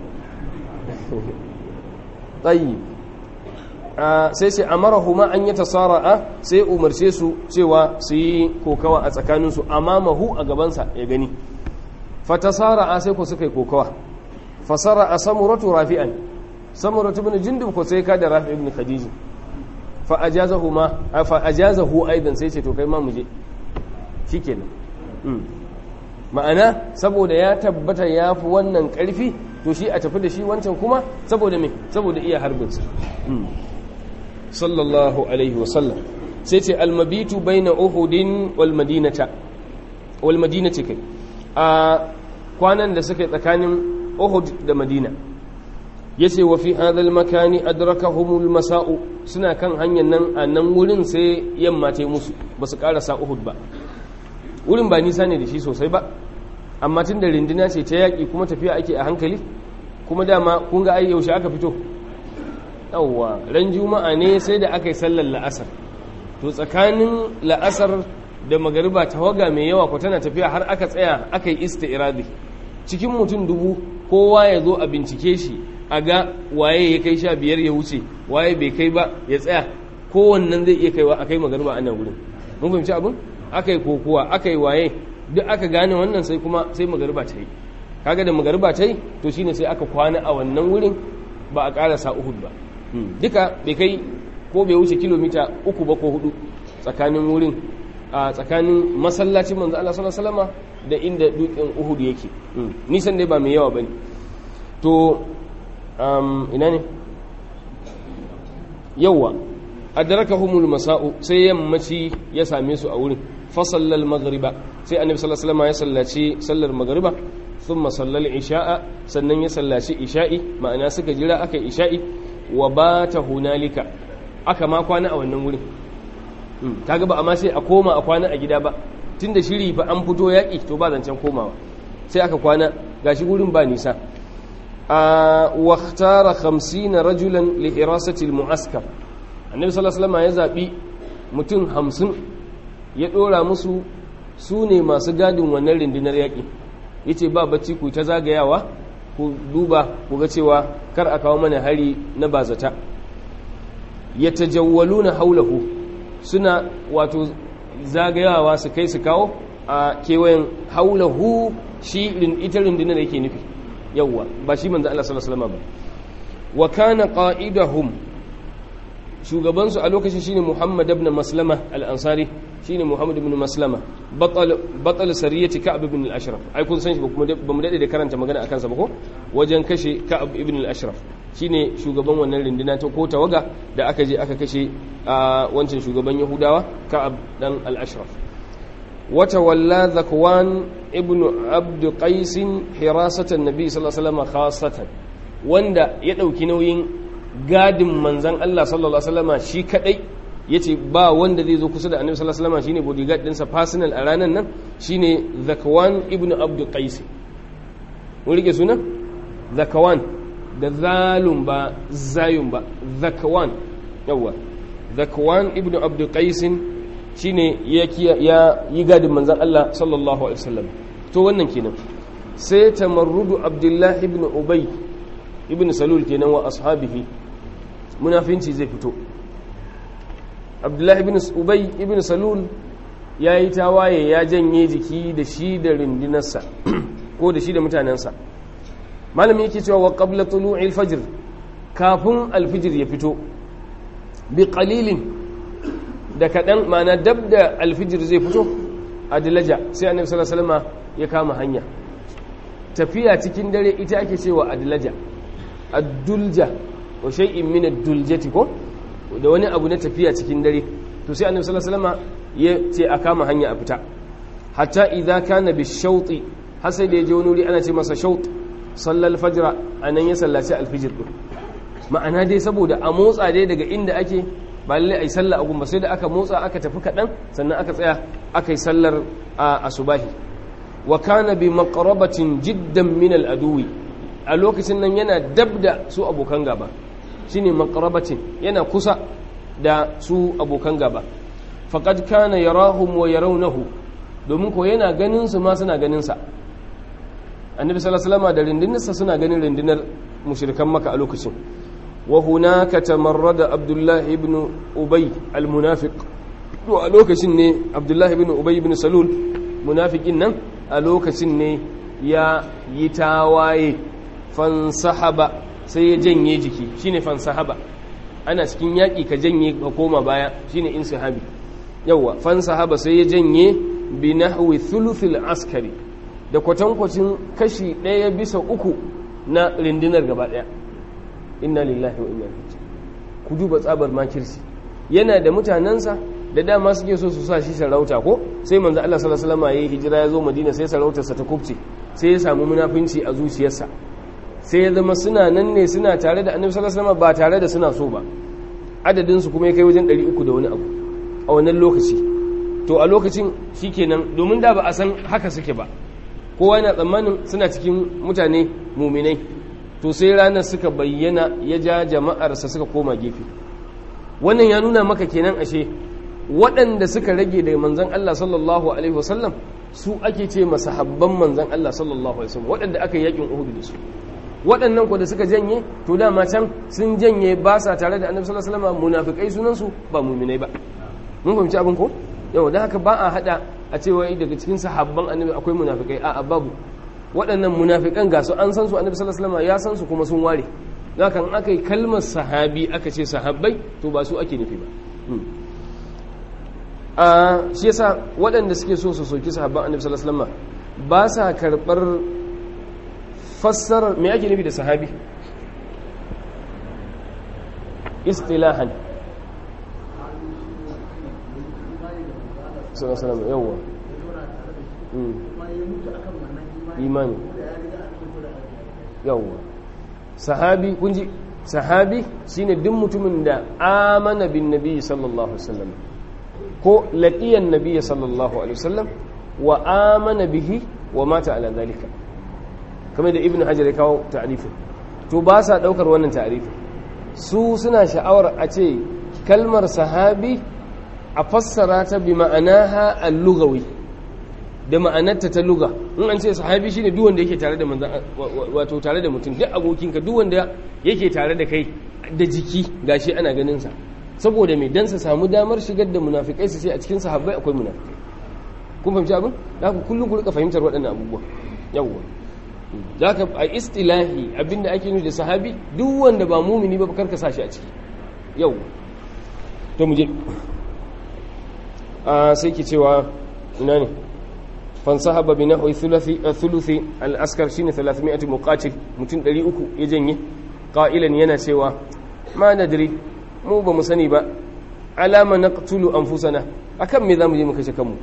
A: tsayi sai sai amarahu ma an yi tasara'a sai umarce su cewa su yi kokawa a tsakaninsu amamahu a gabansa ya gani fatasara'a sai ku suka yi kokawa fasara a samuratu rafi'an samuratu bin jindin ko sai ka da rafi ibn khadiji fa ajazahu ma fa ajazahu aidan sai ce to kai ma mu je shikenan ma'ana saboda ya tabbata ya fi wannan ƙarfi to shi a tafi da shi wancan kuma saboda me saboda iya harbinsa sallallahu alaihi wasallam sai ce almabitu baina uhudin wal madinata wal madinati kai a kwanan da suka tsakanin uhud da madina yace wa fi hadha al makani adrakahum al masa'u suna kan hanyar nan a nan wurin sai yamma ta yi musu ba su karasa uhud ba wurin ba nisa ne da shi sosai ba amma tun da rindina ce ta yaƙi kuma tafiya ake a hankali kuma dama kun ga ai yaushe aka fito yawwa ran juma'a ne sai da aka yi sallar la'asar to tsakanin la'asar da magariba tawaga mai yawa ko tana tafiya har aka tsaya aka yi isti'radi cikin mutum dubu kowa ya zo a bincike shi a ga waye ya kai sha biyar ya wuce waye bai kai ba ya tsaya kowannan zai iya kaiwa a kai magariba a nan wurin mun fahimci abin aka yi kokowa aka yi waye duk aka gane wannan sai kuma sai magariba ta yi kaga da magariba ta yi to shine sai aka kwana a wannan wurin ba a karasa uhud ba duka bai kai ko bai wuce kilomita uku ba ko hudu tsakanin wurin a tsakanin masallacin manzo Allah sallallahu alaihi wasallama da inda dukin Uhud yake nisan dai ba mai yawa bane to um, ina ne yawa adrakahumul masa'u sai yammaci ya same su a wurin fa sallal maghriba sai annabi sallallahu alaihi wasallama ya sallaci sallar maghriba thumma sallal isha'a sannan ya sallaci isha'i ma'ana suka jira aka isha'i wa bata hunalika aka ma kwana a wannan wurin kaga ba amma sai a koma a kwana a gida ba tunda shiri fa an fito yaƙi to ba zancen komawa sai aka kwana gashi wurin ba nisa a waktara 50 rajulan li hirasati almu'askar annabi sallallahu alaihi wasallam ya zabi mutum 50 ya dora musu su ne masu gadin wannan rundunar yaƙi yace ba bacci ku ta zagayawa ku duba ku ga cewa kar a kawo mana hari na bazata yatajawwaluna haulahu suna wato zagayawa su kai su kawo a kewayen haulahu shi ita rundunar da yake nufi yawwa ba shi manzo Allah sallallahu alaihi wasallam ba wa kana qa'idahum shugaban su a lokacin shine Muhammad ibn Maslama al-Ansari shine Muhammad ibn Maslama batal batal sariyati Ka'b ibn al-Ashraf ai kun san shi ba kuma ba mu dade da karanta magana akan sa ba ko wajen kashe Ka'b ibn al-Ashraf shine shugaban wannan rinduna ta ko tawaga da aka je aka kashe a wancan shugaban yahudawa ka'ab dan al-ashraf wata walla zakwan ibn abd qais hirasatan nabi sallallahu alaihi wasallam khassatan wanda ya dauki nauyin gadin manzon Allah sallallahu alaihi wasallam shi kadai yace ba wanda zai zo kusa da annabi sallallahu alaihi wasallam shine bodyguard dinsa personal a ranan nan shine zakwan ibn abd qais mun rike sunan zakwan da zalun ba zayun ba zakwan yawa zakwan ibn abdul qaisin shine ya ya yi gadin manzon Allah sallallahu alaihi wasallam to wannan kenan sai tamarrudu abdullah ibn ubay ibn salul kenan wa ashabihi munafinci zai fito abdullah ibn ubay ibn salul ya yi tawaye ya janye jiki da shi da rindinarsa ko da shi da mutanensa malami yake cewa wa qabla tulu'il fajr kafin alfijir ya fito bi qalilin da kadan ma'ana dab da alfijir zai fito a dilaja sai annabi sallallahu alaihi wasallam ya kama hanya tafiya cikin dare ita ake cewa adilaja ad-dulja wa shay'in min ad-duljati ko da wani abu na tafiya cikin dare to sai annabi sallallahu alaihi wasallam ya ce a kama hanya a fita hatta idza kana bi shawti har sai da ya je wani wuri ana ce masa shawt sallal fajra anan ya sallaci alfijir din ma'ana dai saboda a motsa dai daga inda ake ba lalle ai sallah a gumba sai da aka motsa aka tafi kaɗan sannan aka tsaya aka yi sallar asubahi wa kana bi maqrabatin jiddan min al aduwi a lokacin nan yana dab da su abokan gaba shine maqrabatin yana kusa da su abokan gaba faqad kana yarahum wa yarawnahu domin ko yana ganin su ma suna ganin sa annabi sallallahu alaihi wasallam da rindinarsa suna ganin rindinar mushrikan maka a lokacin wa hunaka tamarrada abdullah ibn ubay almunafiq to a lokacin ne abdullah ibn ubay ibn salul munafiqin nan a lokacin ne ya yi tawaye fansahaba sai ya janye jiki shine fansahaba ana cikin yaƙi ka janye ka koma baya shine insahabi yawa fansahaba sai ya janye bi nahwi thuluthil askari da kwatankwacin kashi ɗaya bisa uku na rindinar gaba ɗaya inna lillahi wa inna ilaihi ku duba tsabar makirsi yana da mutanensa da dama suke so su sa shi sarauta ko sai manzo Allah sallallahu alaihi wasallam yayi hijira ya zo Madina sai sarautarsa ta kubce sai ya samu munafinci a zuciyarsa sai ya zama suna nan ne suna tare da Annabi sallallahu alaihi wasallam ba tare da suna so ba adadin su kuma ya kai wajen 300 da wani abu a wannan lokaci to a lokacin shikenan domin da ba a san haka suke ba kowa yana tsammanin suna cikin mutane muminai to sai ranar suka bayyana ya ja jama'arsa suka koma gefe wannan ya nuna maka kenan ashe waɗanda suka rage daga manzan Allah sallallahu alaihi wasallam su ake ce masahabban manzan Allah sallallahu alaihi wasallam waɗanda aka yakin Uhud da su waɗannan ko da suka janye to dama can sun janye ba sa tare da Annabi sallallahu alaihi wasallam munafikai sunan su ba mu'minai ba mun fahimci abin ko yau da haka ba a hada a cewa daga cikin sahabban Annabi akwai munafikai a'a babu waɗannan munafikan ga su an san su Annabi sallallahu alaihi wasallam ya san su kuma sun ware haka in aka yi kalmar sahabi aka ce sahabbai to ba su ake nufi ba a shi yasa waɗanda suke so su soki sahabban annabi sallallahu alaihi wasallam ba sa karɓar fassarar me ake nufi da sahabi istilahan sallallahu alaihi wasallam yawa imani yawa sahabi kun ji sahabi shine duk mutumin da amana bin nabi sallallahu alaihi wasallam ko laqiyan nabi sallallahu alaihi wasallam wa amana bihi wa mata ala zalika kamar da ibnu hajar ya kawo ta'rifin to ba sa daukar wannan ta'rifin su suna sha'awar a ce kalmar sahabi a fassara ta bi ma'anaha al-lughawi da ma'anarta ta luga in an ce sahabi shine duk wanda yake tare da manzon wato tare da mutum duk abokinka duk wanda yake tare da kai da jiki gashi ana ganin sa saboda mai dan sa samu damar shigar da munafikai su ce a cikin sahabbai akwai munafikai kun fahimci abin da ku kullum ku rika fahimtar waɗannan abubuwa yawwa zaka a istilahi abinda ake nufi da sahabi duk wanda ba mumini ba karka sa shi a ciki yawwa to mu je a sai ki cewa ina ne fansahaba bi nahwi thuluthi thuluthi al-askar shine 300 muqatil mutum 300 ya janye qailan yana cewa ma nadri mu ba mu sani ba alama naqtulu anfusana akan me zamu je mu kashe kanmu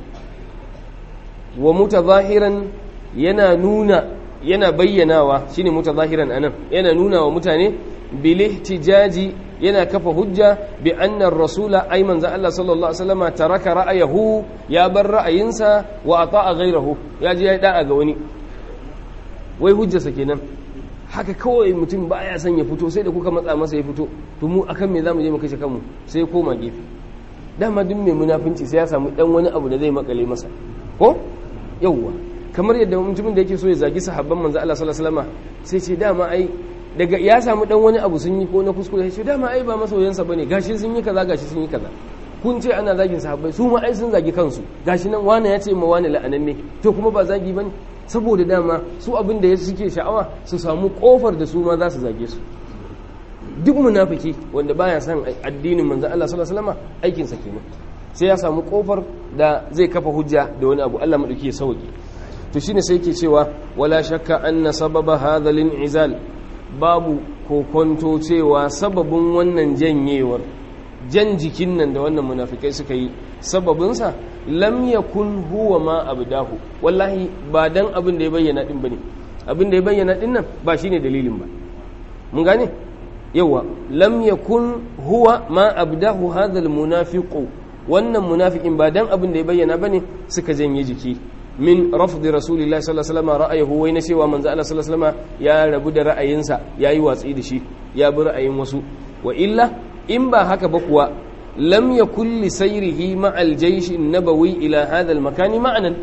A: wa mutazahiran yana nuna yana bayyanawa shine mutazahiran anan yana nuna wa mutane bil ihtijaji yana kafa hujja bi anna rasula ay manzo Allah sallallahu alaihi wasallam taraka ra'ayahu ya bar ra'ayinsa wa ata'a ghayrahu ya ji ya da'a ga wani wai hujjarsa kenan haka kawai mutum baya son ya fito sai da kuka matsa masa ya fito to mu akan me zamu je mu kashe kanmu sai ya koma gefe dama duk mai munafinci sai ya samu dan wani abu da zai makale masa ko yawwa kamar yadda mutumin da yake so ya zagi sahabban manzo Allah sallallahu alaihi wasallam sai ce dama ai daga ya samu dan wani abu sun yi ko na kuskure sai dama ai ba masoyansa bane gashi sun yi kaza gashi sun yi kaza kun ce ana zagin sahabbai su ma ai sun zagi kansu gashi nan wani ya ce ma wani la'ananne to kuma ba zagi bane saboda dama su abin da suke sha'awa su samu kofar da su ma za su zage su duk munafiki wanda baya son addinin manzo Allah sallallahu alaihi wasallam aikin sa kenan sai ya samu kofar da zai kafa hujja da wani abu Allah madauki ya sauke to shine sai yake cewa wala shakka anna sababa hadha izal babu kokonto cewa sababin wannan janyewar jan jikin nan da wannan munafikai suka yi sababinsa lam yakun huwa ma abdahu wallahi ba dan abin da ya bayyana din bane abin da ya bayyana din nan ba shine dalilin ba mun gane yawa lam yakun huwa ma abdahu hadha almunafiqu wannan munafikin ba dan abin da ya bayyana bane suka janye jiki min rafdi rasulillahi sallallahu alaihi wasallam ra'ayahu wai na cewa manzo Allah sallallahu alaihi wasallam ya rabu da ra'ayinsa yayi watsi da shi ya bi ra'ayin wasu wa illa in ba haka ba kuwa lam yakul li sayrihi ma al jaysh an-nabawi ila hadha al makan ma'anan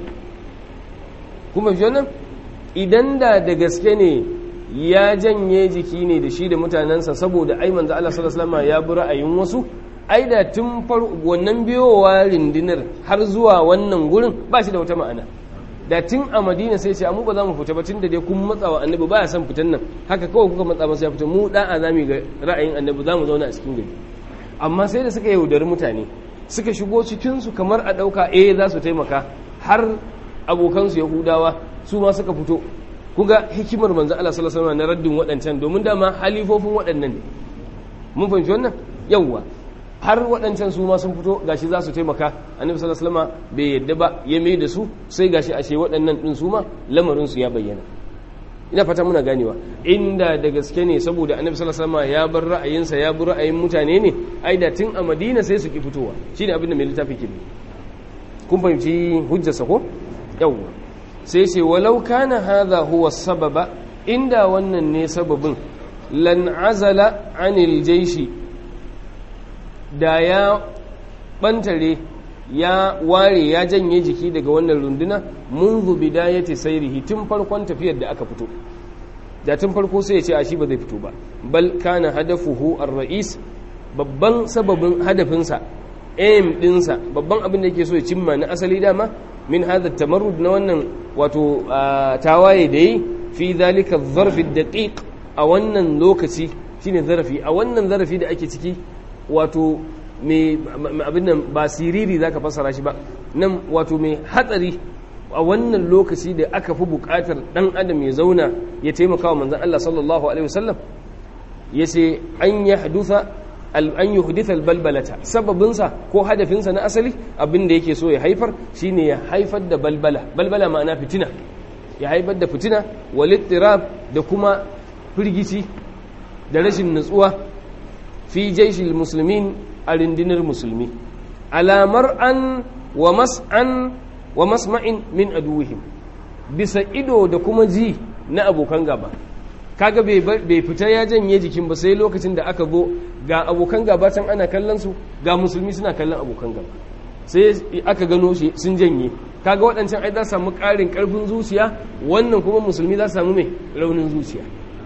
A: kuma nan idan da da gaske ne ya janye jiki ne da shi da mutanansa saboda ai manzo Allah sallallahu alaihi wasallam ya bi ra'ayin wasu ai da tun far wannan biyowa rindinar har zuwa wannan gurin ba shi da wata ma'ana da tun a madina sai ce mu ba za mu fita ba tun da dai kun matsa wa annabi ba ya son fitan nan haka kawai kuka matsa masa ya fita mu da'a za mu ga ra'ayin annabi za mu zauna a cikin gari amma sai da suka yaudari mutane suka shigo cikin su kamar a ɗauka eh za su taimaka har abokansu yahudawa su ma suka fito kuga hikimar manzo Allah sallallahu alaihi wasallam na raddin waɗancan domin dama halifofin waɗannan ne mun fahimci wannan yawwa har waɗancan su ma sun fito gashi za su taimaka annabi sallallahu alaihi wasallam bai yadda ba ya mai da su sai gashi ashe waɗannan din su ma lamarin su ya bayyana ina fata muna ganewa inda da gaske ne saboda annabi sallallahu alaihi wasallam ya bar ra'ayinsa ya bi ra'ayin mutane ne ai da tun a madina sai su ki fitowa shine abin da mai littafi ke kun fahimci hujjarsa ko yawwa sai ce walau kana hadha huwa sababa inda wannan ne sababin lan azala anil jaishi da ya bantare ya ware ya janye jiki daga wannan runduna munzu bidayati sairihi tun farkon tafiyar da aka fito da tun farko sai ya ce a shi ba zai fito ba bal kana hadafuhu ar-ra'is babban sababin hadafinsa aim dinsa babban abin da yake so ya cimma na asali dama min hada tamarrud na wannan wato tawaye da yi fi zalika zarfi daqiq a wannan lokaci shine zarafi a wannan zarafi da ake ciki wato mai abin nan ba siriri zaka fassara shi ba nan wato mai hatsari a wannan lokaci da aka fi bukatar dan adam ya zauna ya taimaka wa manzon Allah sallallahu alaihi wasallam yace an yahdusa an yi hudithar balbalata sababinsa ko hadafinsa na asali abin da yake so ya haifar shine ya haifar da balbala balbala ma'ana fitina ya haifar da fitina walittirab da kuma firgici da rashin nutsuwa fi jaishil musulmin a rindinar musulmi alamar an wa mas'an wa masma'in min aduwihim bisa ido da kuma ji na abokan gaba kaga bai fita ya janye jikin ba sai lokacin da aka zo ga abokan gaba can ana kallon su ga musulmi suna kallon abokan gaba sai aka gano shi sun janye kaga waɗancan ai za samu ƙarin ƙarfin zuciya wannan kuma musulmi za samu mai raunin zuciya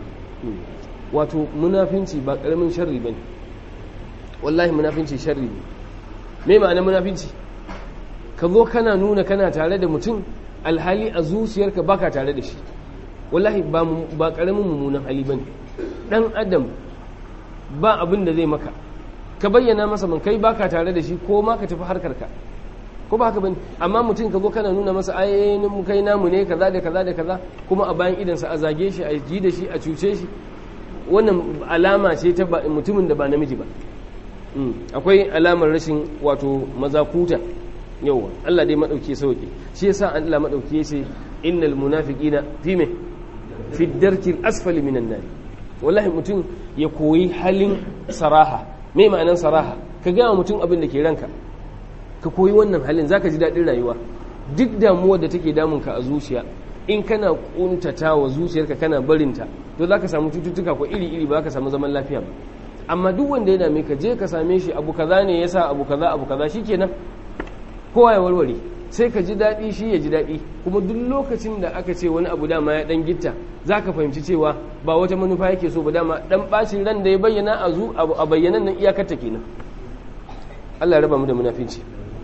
A: wato munafinci ba ƙaramin sharri bane wallahi munafinci sharri ne me ma'ana munafinci ka zo kana nuna kana tare da mutum alhali a zuciyarka baka tare da shi wallahi ba karamin mummunan hali bane dan adam ba abin da zai maka ka bayyana masa man kai baka tare da shi ko ma ka tafi harkar ka ko ba haka bane amma mutum ka zo kana nuna masa ayoyin mu kai namu ne kaza da kaza da kaza kuma a bayan idan sa a zage shi a ji da shi a cuce shi wannan alama ce ta mutumin da ba namiji ba akwai alamar rashin wato mazakuta yawa Allah dai madauki sauki shi yasa Allah madauki yace innal munafiqina fi me fi darkil asfali minan nar wallahi mutum ya koyi halin saraha me ma'anan saraha ka ga mutum abin da ke ranka ka koyi wannan halin zaka ji dadin rayuwa duk damuwar da take damun ka a zuciya in kana kuntata wa zuciyarka kana barinta to zaka samu cututtuka ko iri iri ba ka samu zaman lafiya ba amma duk wanda ya dame ka je ka same shi abu kaza ne yasa abu kaza abu kaza shikenan kowa ya warware sai ka ji daɗi shi ya ji daɗi kuma duk lokacin da aka ce wani abu dama ya ɗan gitta za ka fahimci cewa ba wata manufa yake so ba dama ɗan ɓacin ran da ya bayyana a zu a bayyanan nan iyakarta kenan Allah ya raba mu da munafinci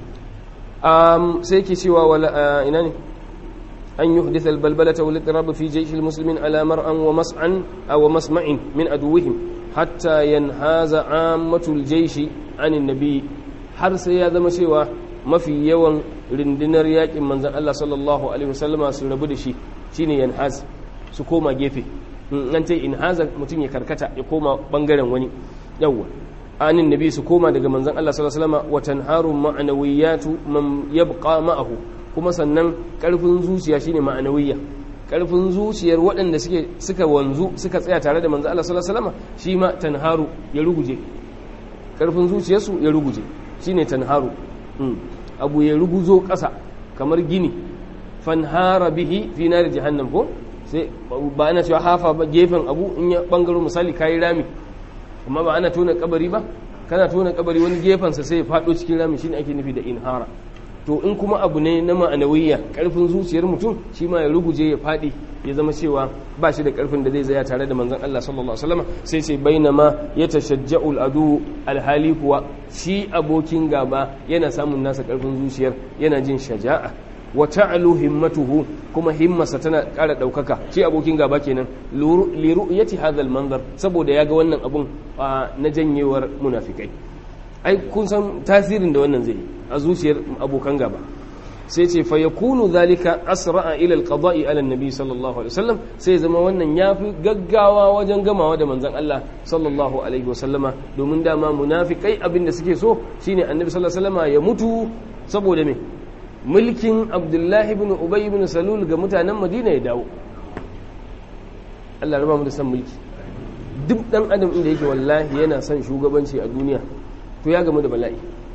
A: sai yake cewa wala ina ne an yuhdith albalbalata wal itirab fi jaysh almuslimin ala mar'an wa mas'an aw masma'in min aduwwihim hatta yanhaza ammatul jaysh anin nabi har sai ya zama cewa mafi yawan rundunar yakin manzan Allah sallallahu alaihi wasallama su rabu da shi shine yanhaz su koma gefe an ce inhaza mutum ya karkata ya koma bangaren wani yawwa anin nabi su koma daga manzan Allah sallallahu alaihi wasallama wa tanharu ma'anawiyatu man yabqa ma'ahu kuma sannan karfin zuciya shine ma'anawiyya karfin zuciyar waɗanda suke suka wanzu suka tsaya tare da manzan Allah sallallahu alaihi wasallama shi ma tanharu ya ruguje karfin zuciyarsu ya ruguje shine tanharu abu ya ruguzo ƙasa kamar gini fanhara bihi fi nari jahannam ko sai ba ana cewa hafa ba gefen abu in ya bangaro misali kayi rami amma ba ana tona kabari ba kana tona kabari wani gefensa sai ya fado cikin rami shine ake nufi da inhara to in kuma abu ne na ma'anawiyya karfin zuciyar mutum shi ma ya ruguje ya fadi ya zama cewa ba shi da karfin da zai zaya tare da manzon Allah sallallahu alaihi wasallam sai sai bainama ya tashajja'ul adu alhali kuwa shi abokin gaba yana samun nasa karfin zuciyar yana jin shaja'a wa ta'alu himmatuhu kuma himmarsa tana ƙara ɗaukaka shi abokin gaba kenan li ru'yati hadha manzar saboda ya ga wannan abun na janyewar munafikai ai kun san tasirin da wannan zai a zuciyar abokan gaba sai ce fa yakunu zalika asra'a ila alqada'i ala annabi sallallahu alaihi wasallam sai zama wannan yafi gaggawa wajen gamawa da manzon Allah sallallahu alaihi wasallama domin dama munafikai abinda suke so shine annabi sallallahu alaihi wasallama ya mutu saboda me mulkin abdullahi ibn ubay ibn salul ga mutanen madina ya dawo Allah raba mu da san mulki duk dan adam inda yake wallahi yana son shugabanci a duniya to ya gamu da bala'i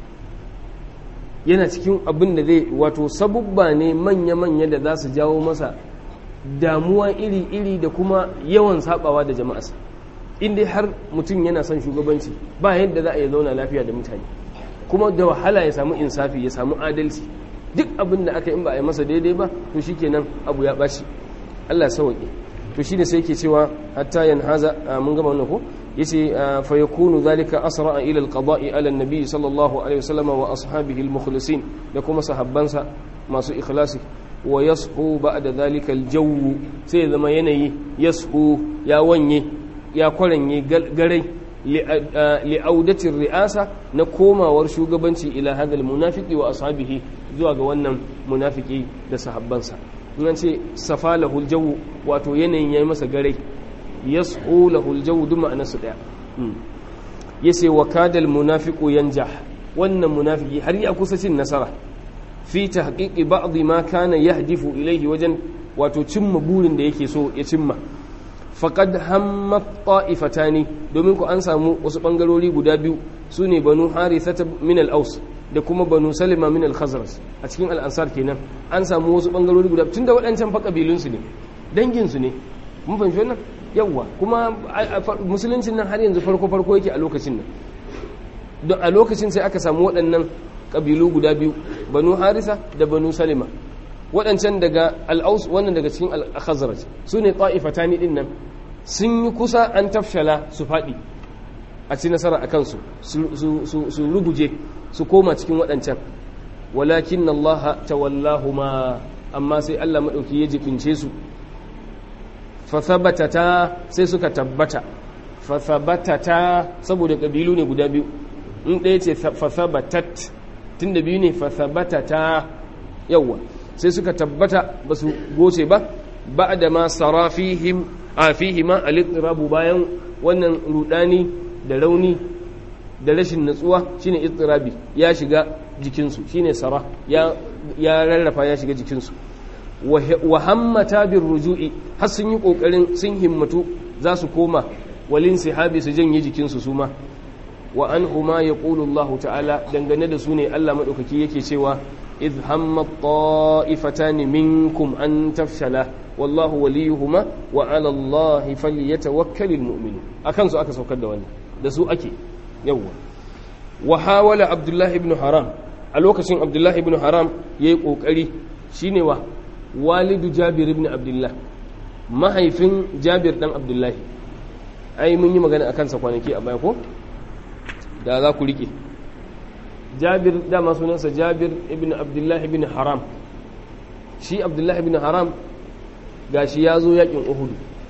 A: yana cikin abin da zai wato sabubba ne manya-manya da za su jawo masa damuwa iri-iri da kuma yawan sabawa da jama'arsa inda har mutum yana son shugabanci ba yadda za a yi zauna lafiya da mutane kuma da wahala ya samu insafi ya samu adalci duk abin da aka in ba a yi masa daidai ba to shikenan abu ya ɓaci Allah sauƙi to shine sai yake cewa hatta yanhaza mun gama wannan ko yace fa yakunu zalika asra ila alqada'i ala an-nabi sallallahu alaihi wasallam wa ashabihi al-mukhlisin da kuma sahabbansa masu ikhlasi wa yashu ba'da zalika al-jaw sai ya zama yanayi yashu ya wanye ya kwaranye garai li'audatin ri'asa na komawar shugabanci ila hadal munafiki wa ashabihi zuwa ga wannan munafiki da sahabbansa in ce safa lahul jawu wato yanayin yayi masa garai yas'u lahul jawu duk ma'anarsu daya yace wa kadal munafiqu yanjah wannan munafiki har ya kusa cin nasara fi tahqiqi ba'd ma kana yahdifu ilayhi wajen wato cimma burin da yake so ya cimma faqad hammat ta'ifatani domin ku an samu wasu bangarori guda biyu sune banu harithata min al-aus da kuma banu salima min al-khazraj a cikin al-ansar kenan an samu wasu bangarori guda tunda waɗancan fa kabilun su ne dangin su ne mun fahimci wannan yawa kuma musuluncin nan har yanzu farko farko yake a lokacin nan don a lokacin sai aka samu waɗannan kabilu guda biyu banu harisa da banu salima waɗancan daga al'aus wannan daga cikin al-khazraj su ne ta'ifatani din nan sun yi kusa an tafshala su faɗi a ci nasara a kansu su ruguje su koma cikin waɗancan walakin Allah tawallahu ma amma sai Allah maɗauki ya jibince su fathabatata sai suka tabbata fathabatata saboda ƙabilu ne guda biyu in ɗaya ce fathabatat tun da biyu ne fathabatata yawwa sai suka tabbata ba su goce ba ba da ma sara fihim a fihima al bayan wannan rudani da rauni da rashin natsuwa shine istirabi ya shiga jikinsu shine sara ya ya rarrafa ya shiga jikinsu wa hammata bir ruju'i har sun yi kokarin sun himmatu za su koma walin sihabi su janye jikinsu su ma wa anhuma yaqulu Allah ta'ala dangane da su ne Allah madaukaki yake cewa idh hamma ta'ifatan minkum an tafshala wallahu waliyuhuma wa 'ala Allah falyatawakkalul mu'minun akan su aka saukar da wannan da su ake yawwa wa hawala Abdullah ibn Haram a lokacin Abdullah ibn Haram yayi kokari shine wa walidu Jabir ibn Abdullah mahaifin Jabir dan Abdullahi ai mun yi magana akan sa kwanaki a baya ko da za ku rike jabir dama sunansa jabir ibn abdullah ibn haram shi abdullah ibn haram gashi ya zo yakin uhudu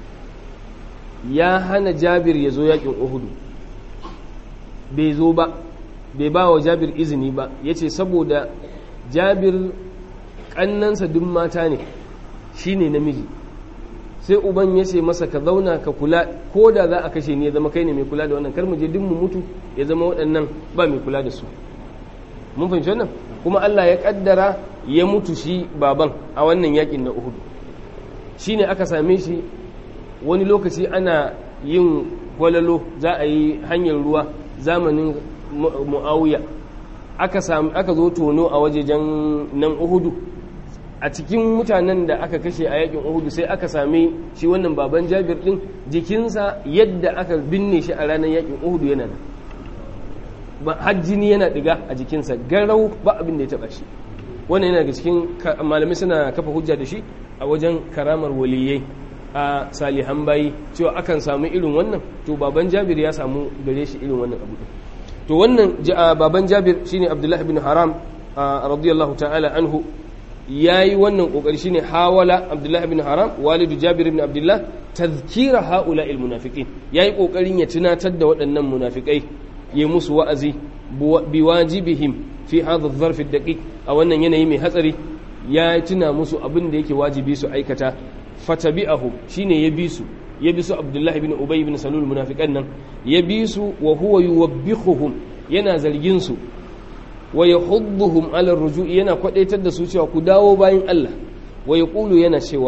A: ya hana jabir ya zo yakin uhudu bai zo ba bai ba wa jabir izini ba ya ce saboda jabir ƙannansa duk mata ne shi ne namiji sai uban ya ce masa ka zauna ka kula ko da za a kashe ni ya zama kai ne mai kula da wannan kar mu je duk mu mutu ya zama waɗannan ba mai kula da su mun fahimci wannan kuma Allah ya kaddara ya mutu shi baban a wannan yakin na Uhud shine aka same shi wani lokaci ana yin gwalalo za a yi hanyar ruwa zamanin Muawiya aka aka zo tono a wajejen nan Uhudu a cikin mutanen da aka kashe a yakin uhudu sai aka same shi wannan baban jabir din jikinsa yadda aka binne shi a ranar yakin uhudu yana nan hajjini yana diga a jikinsa garau ba abin da ya taba shi wannan yana daga cikin malamai suna kafa hujja da shi a wajen karamar waliyai a salihan bayi cewa akan samu irin wannan to baban jabir ya samu gare shi irin wannan abu to wannan baban jabir shine abdullahi bin haram radiyallahu ta'ala anhu ya yi wannan ƙoƙari shine hawala abdullah ibn haram walidu jabir ibn abdullah tazkira haula il munafiqin ya yi ƙoƙarin ya tunatar da waɗannan munafikai ya musu wa'azi bi wajibihim fi hadha adh-dharf ad-daqiq a wannan yanayi mai hatsari ya tuna musu abin da yake wajibi su aikata fatabi'ahu shine ya bi su ya bi su abdullah ibn ubay ibn salul munafiqan nan ya bi su wa huwa yuwabbihuhum yana zargin su wa yahudduhum ala rujui yana kwadaitar da su cewa ku dawo bayan Allah wa yaqulu yana cewa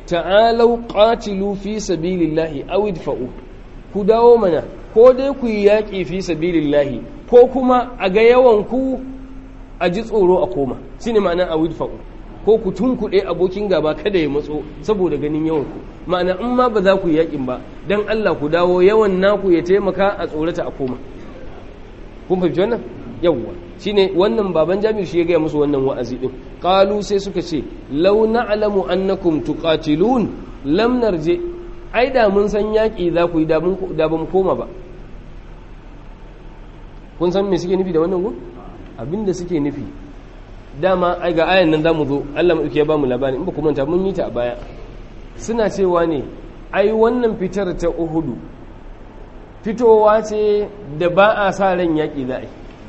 A: ta'alau qatilu fi sabilillahi aw idfa'u ku dawo mana ko dai ku yi yaƙi fi sabilillahi ko kuma a ga yawan ku a ji tsoro a koma shine ma'ana aw idfa'u ko ku tunkuɗe abokin gaba kada ya matso saboda ganin yawan ku ma'ana in ma ba za ku yi yaƙin ba dan Allah ku dawo yawan naku ya taimaka a tsorata a koma kun fahimci wannan yawwa shine wannan baban jami'u shi ya gaya musu wannan wa'azi din qalu sai suka ce law na'lamu annakum tuqatilun lam narje ai da mun san yaki za ku yi da mun da ba mu koma ba kun san me suke nufi da wannan gun abinda suke nufi dama ai ga ayan nan zamu zo Allah mu ya ba mu labari in ba ku manta mun yi ta a baya suna cewa ne ai wannan fitar ta Uhudu fitowa ce da ba a sa ran yaki za a yi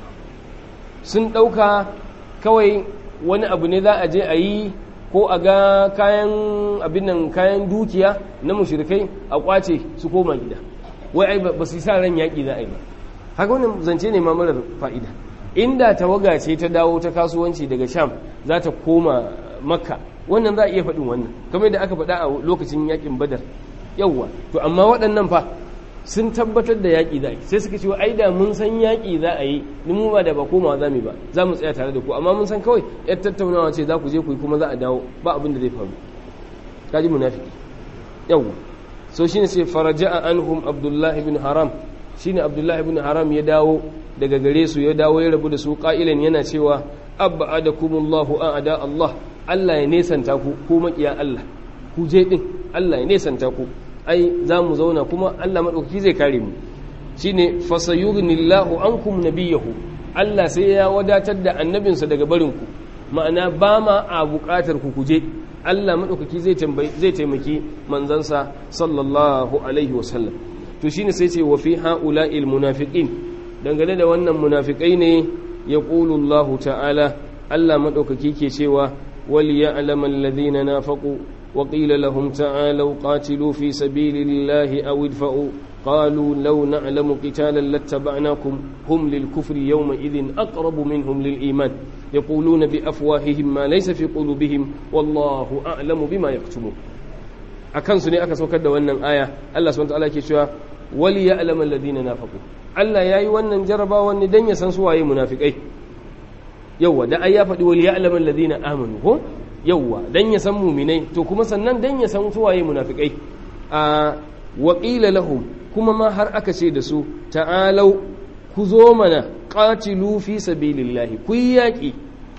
A: sun ɗauka kawai wani abu ne za a je a yi ko a ga kayan abin nan kayan dukiya na mushrikai a kwace su koma gida wai ai ba su sa ran yaƙi za a yi ba haka wannan zance ne ma marar fa'ida inda tawaga ce ta dawo ta kasuwanci daga sham za ta koma makka wannan za a iya faɗin wannan kamar da aka faɗa a lokacin yaƙin badar yawwa to amma waɗannan fa sun tabbatar da yaƙi za a yi sai suka ce ai da mun san yaƙi za a yi ni mu ba da ba komawa za mu ba za mu tsaya tare da ku amma mun san kawai yar tattaunawa ce za ku je ku yi kuma za a dawo ba abin da zai faru kaji munafiki yawwa so shine sai faraja'a anhum abdullah ibn haram shine abdullah ibn haram ya dawo daga gare su ya dawo ya rabu da su qa'ilan yana cewa abadakumullahu a'ada allah Allah ya nesanta ku ku makiya Allah ku je din Allah ya nesanta ku ai za mu zauna kuma Allah maɗaukaki zai kare mu shi ne fasayugnillahu ankum nabiyahu Allah sai ya wadatar da annabinsa daga barinku ma'ana ba ma a buƙatar ku kuje Allah maɗaukaki zai taimaki manzansa sallallahu alaihi wasallam to shi ne sai ce wa fi ha'ula'il munafiqin dangane da wannan munafiƙai ne ya Allah ta'ala Allah maɗaukaki ke cewa wali ya alaman ladina nafaƙu وقيل لهم تعالوا قاتلوا في سبيل الله أو ادفعوا قالوا لو نعلم قتالا لاتبعناكم هم للكفر يومئذ أقرب منهم للإيمان يقولون بأفواههم ما ليس في قلوبهم والله أعلم بما يكتمون akan su ne aka saukar da wannan aya Allah subhanahu wataala ke cewa wali ya'lam alladhina nafaqu Allah yayi wannan jarabawa ne dan ya san su waye munafikai yawa da ai ya faɗi wali ya'lam alladhina amanu ko yauwa dan ya san muminai to kuma sannan dan ya san suwaye munafikai a waƙila lahum kuma ma har aka ce da su ta'alau ku zo mana qatilu fi sabilillahi ku yi yaƙi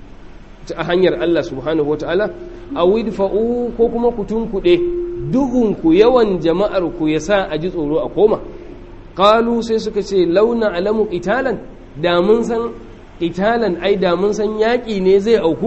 A: a hanyar Allah subhanahu wata'ala a widfa'u ko kuma ku tunkuɗe duhun ku yawan jama'ar ku ya sa a ji tsoro a koma qalu sai suka ce launa alamu qitalan da mun san qitalan ai da mun san yaƙi ne zai auku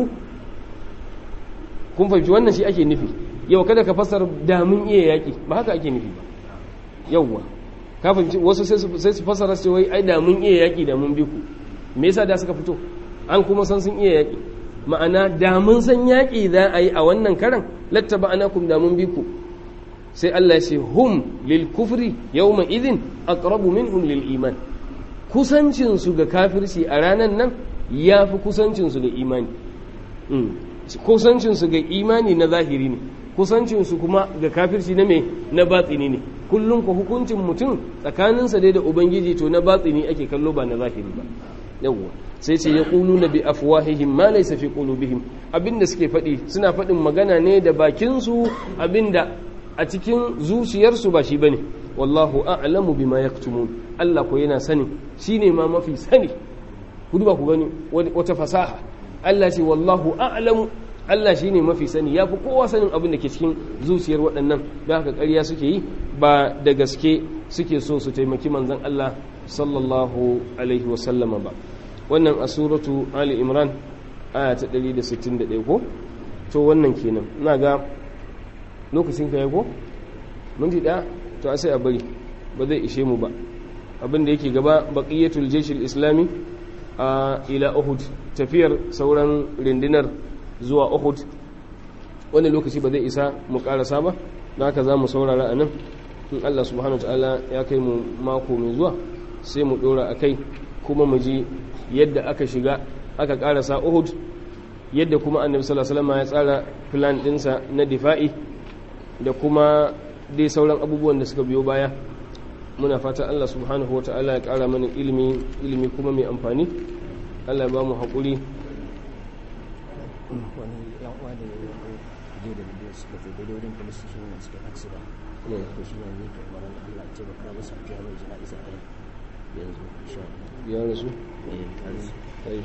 A: kun fahimci wannan shi ake nufi yau kada ka fasar damun iya yaƙi ba haka ake nufi ba yauwa ka fahimci wasu sai su fasara su wai ai damun iya yaƙi da mun bi ku me yasa da suka fito an kuma san sun iya yaƙi ma'ana damun san yaƙi za a yi a wannan karan lattaba anakum damun bi ku sai Allah ya ce hum lil kufri yawma idhin aqrabu minhum lil iman kusancin su ga kafirci a ranan nan yafi kusancin su ga imani kusancinsu ga imani na zahiri ne kusancinsu kuma ga kafirci na mai na batsini ne kullum ku hukuncin mutum tsakaninsa dai da ubangiji to na batsini ake kallo ba na zahiri ba yawwa sai ce ya kulu na bi afwahihim ma laysa fi qulubihim abinda suke faɗi suna faɗin magana ne da bakinsu abinda a cikin zuciyarsu ba shi bane wallahu a'lamu bima yaktumun Allah ko yana sani shine ma mafi sani ku duba ku gani wata fasaha Allah ce wallahu a'lamu Allah shine mafi sani ya fi kowa sanin abin da ke cikin zuciyar waɗannan da haka ƙarya suke yi ba da gaske suke so su taimaki manzon Allah sallallahu alaihi wasallama ba wannan a suratu Ali Imran aya ta 161 ko to wannan kenan ina ga lokacin ka ko minti ɗaya to sai a bari ba zai ishe mu ba abin da yake gaba baqiyatul jayshil islami a ila Uhud tafiyar sauran rindinar zuwa Uhud wani lokaci ba zai isa mu karasa ba da haka za mu saurara a nan in Allah subhanahu ta'ala ya kai mu mako mai zuwa sai mu dora a kai kuma mu ji yadda aka shiga aka karasa Uhud yadda kuma annabi sallallahu alaihi wasallam ya tsara plan dinsa na difa'i da kuma dai sauran abubuwan da suka biyo baya muna fata Allah subhanahu ta'ala ya ƙara mana ilimi ilimi kuma mai amfani Allah ya ba mu haƙuri
B: wani yan uwa da ya je da bidiyo suka je daidai wurin police station ne suka aksida
A: ne
B: ko shi ne ne ke maran Allah ce baka masa fiya mai jana'iza a yanzu insha Allah
A: ya rasu
B: eh kan
A: طيب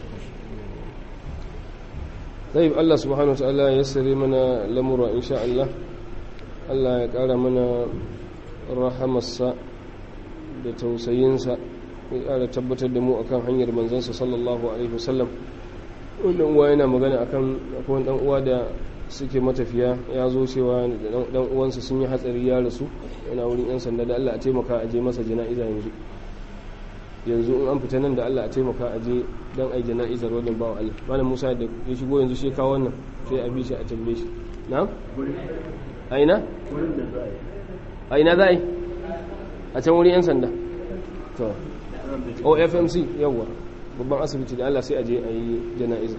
A: طيب الله سبحانه وتعالى يسر منا لمر إن شاء الله الله يقال منا رحم السا da tausayinsa ya ƙara tabbatar da mu akan hanyar manzansa sallallahu alaihi wasallam wannan uwa yana magana akan akwai dan uwa da suke matafiya ya zo cewa dan uwansa sun yi hatsari ya rasu yana wurin yan sanda da Allah a taimaka a je masa jana'iza yanzu yanzu in an fita nan da Allah a taimaka a je don a yi jana'izar wajen bawa Allah malam Musa da ya shigo yanzu shi kawo wannan sai a bi shi a tambaye shi na? a ina? a ina za a yi a can wurin 'yan sanda to o fmc yawwa babban asibiti da Allah sai a je a yi jana'iza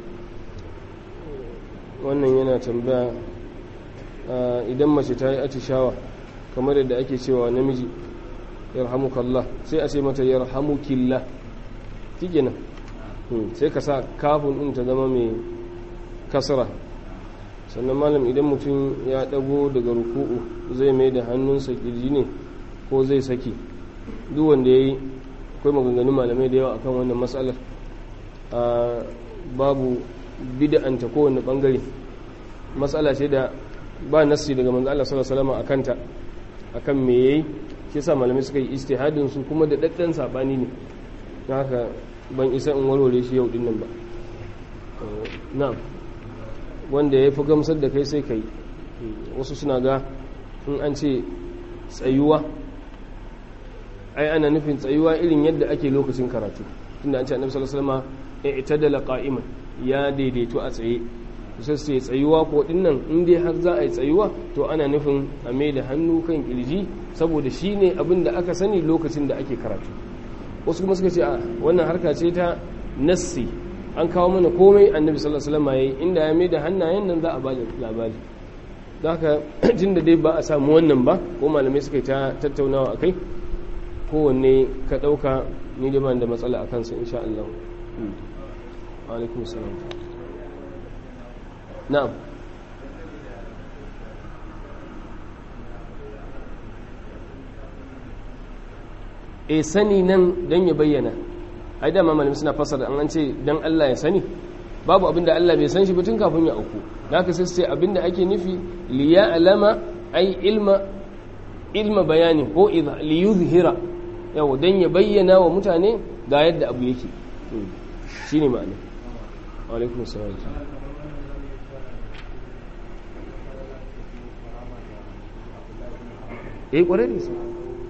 A: wannan yana tambaya idan mace ta yi atishawa kamar yadda ake cewa namiji yarhamukallah sai a ce mata yarhamukillah nan sai ka sa kafin din ta zama mai kasra sannan malam idan mutum ya dago daga ruku'u zai mai da hannunsa kirji ne ko zai saki duk wanda ya yi akwai maganganun malamai da yawa akan wannan matsalar babu bid'anta kowane bangare matsala ce da ba nassi daga manzo Allah sallallahu alaihi wasallam akanta akan me yayi shi yasa malamai suka yi istihadin su kuma da daddan sabani ne don haka ban isa in warware shi yau din nan ba na'am wanda ya fi gamsar da kai sai kai wasu suna ga in an ce tsayuwa ai ana nufin tsayuwa irin yadda ake lokacin karatu tunda an ce annabi sallallahu alaihi wasallam i'tadala qa'iman ya daidaito a tsaye sai sai tsayuwa ko dinnan in dai har za a yi tsayuwa to ana nufin a mai da hannu kan kirji saboda shi ne abin da aka sani lokacin da ake karatu wasu kuma suka ce a wannan harka ce ta nassi an kawo mana komai annabi sallallahu alaihi wasallam yayi inda ya mai da hannayen nan za a bada labari don haka tunda dai ba a samu wannan ba ko malamai suka yi ta tattaunawa akai kowanne ka ɗauka ni da ban da matsala a kansa insha Allah alaikum salam na'am e sani nan don ya bayyana ai da mamalin suna fasara an ce don Allah ya sani babu abinda Allah bai san shi ba tun kafin ya auku da haka sai sai abinda ake nufi liya alama ai ilma ilma bayani ko li yuzhira yawa don ya bayyana wa mutane ga yadda abu yake shine ma'ana alaikum salam eh kwarai da su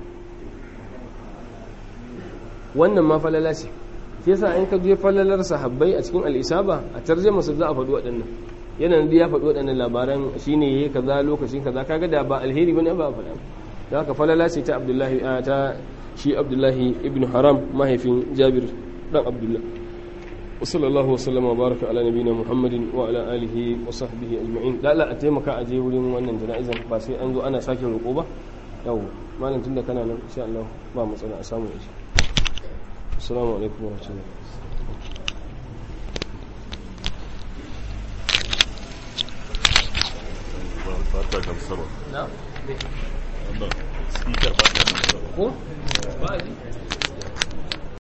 A: wannan ma falala ce shi yasa in ka je falalar sahabbai a cikin al'isaba a tarjama su za a faɗi waɗannan yana da ya faɗi waɗannan labaran shine yayi kaza lokacin kaza kaga da ba alheri bane ba faɗa da haka falala ce ta Abdullahi ta shi Abdullahi ibn Haram mahaifin Jabir dan Abdullah wa sallallahu wa sallama wa baraka ala nabiyina Muhammadin wa ala alihi wa sahbihi ajma'in da Allah a taimaka a je wurin wannan jana'izan ba sai an zo ana sake roƙo ba yau malam tunda kana nan insha Allah ba matsala a samu shi السلام عليكم ورحمة الله
C: fata gamsarwa
A: نعم
C: wannan speaker ba ta gamsarwa
A: ko ba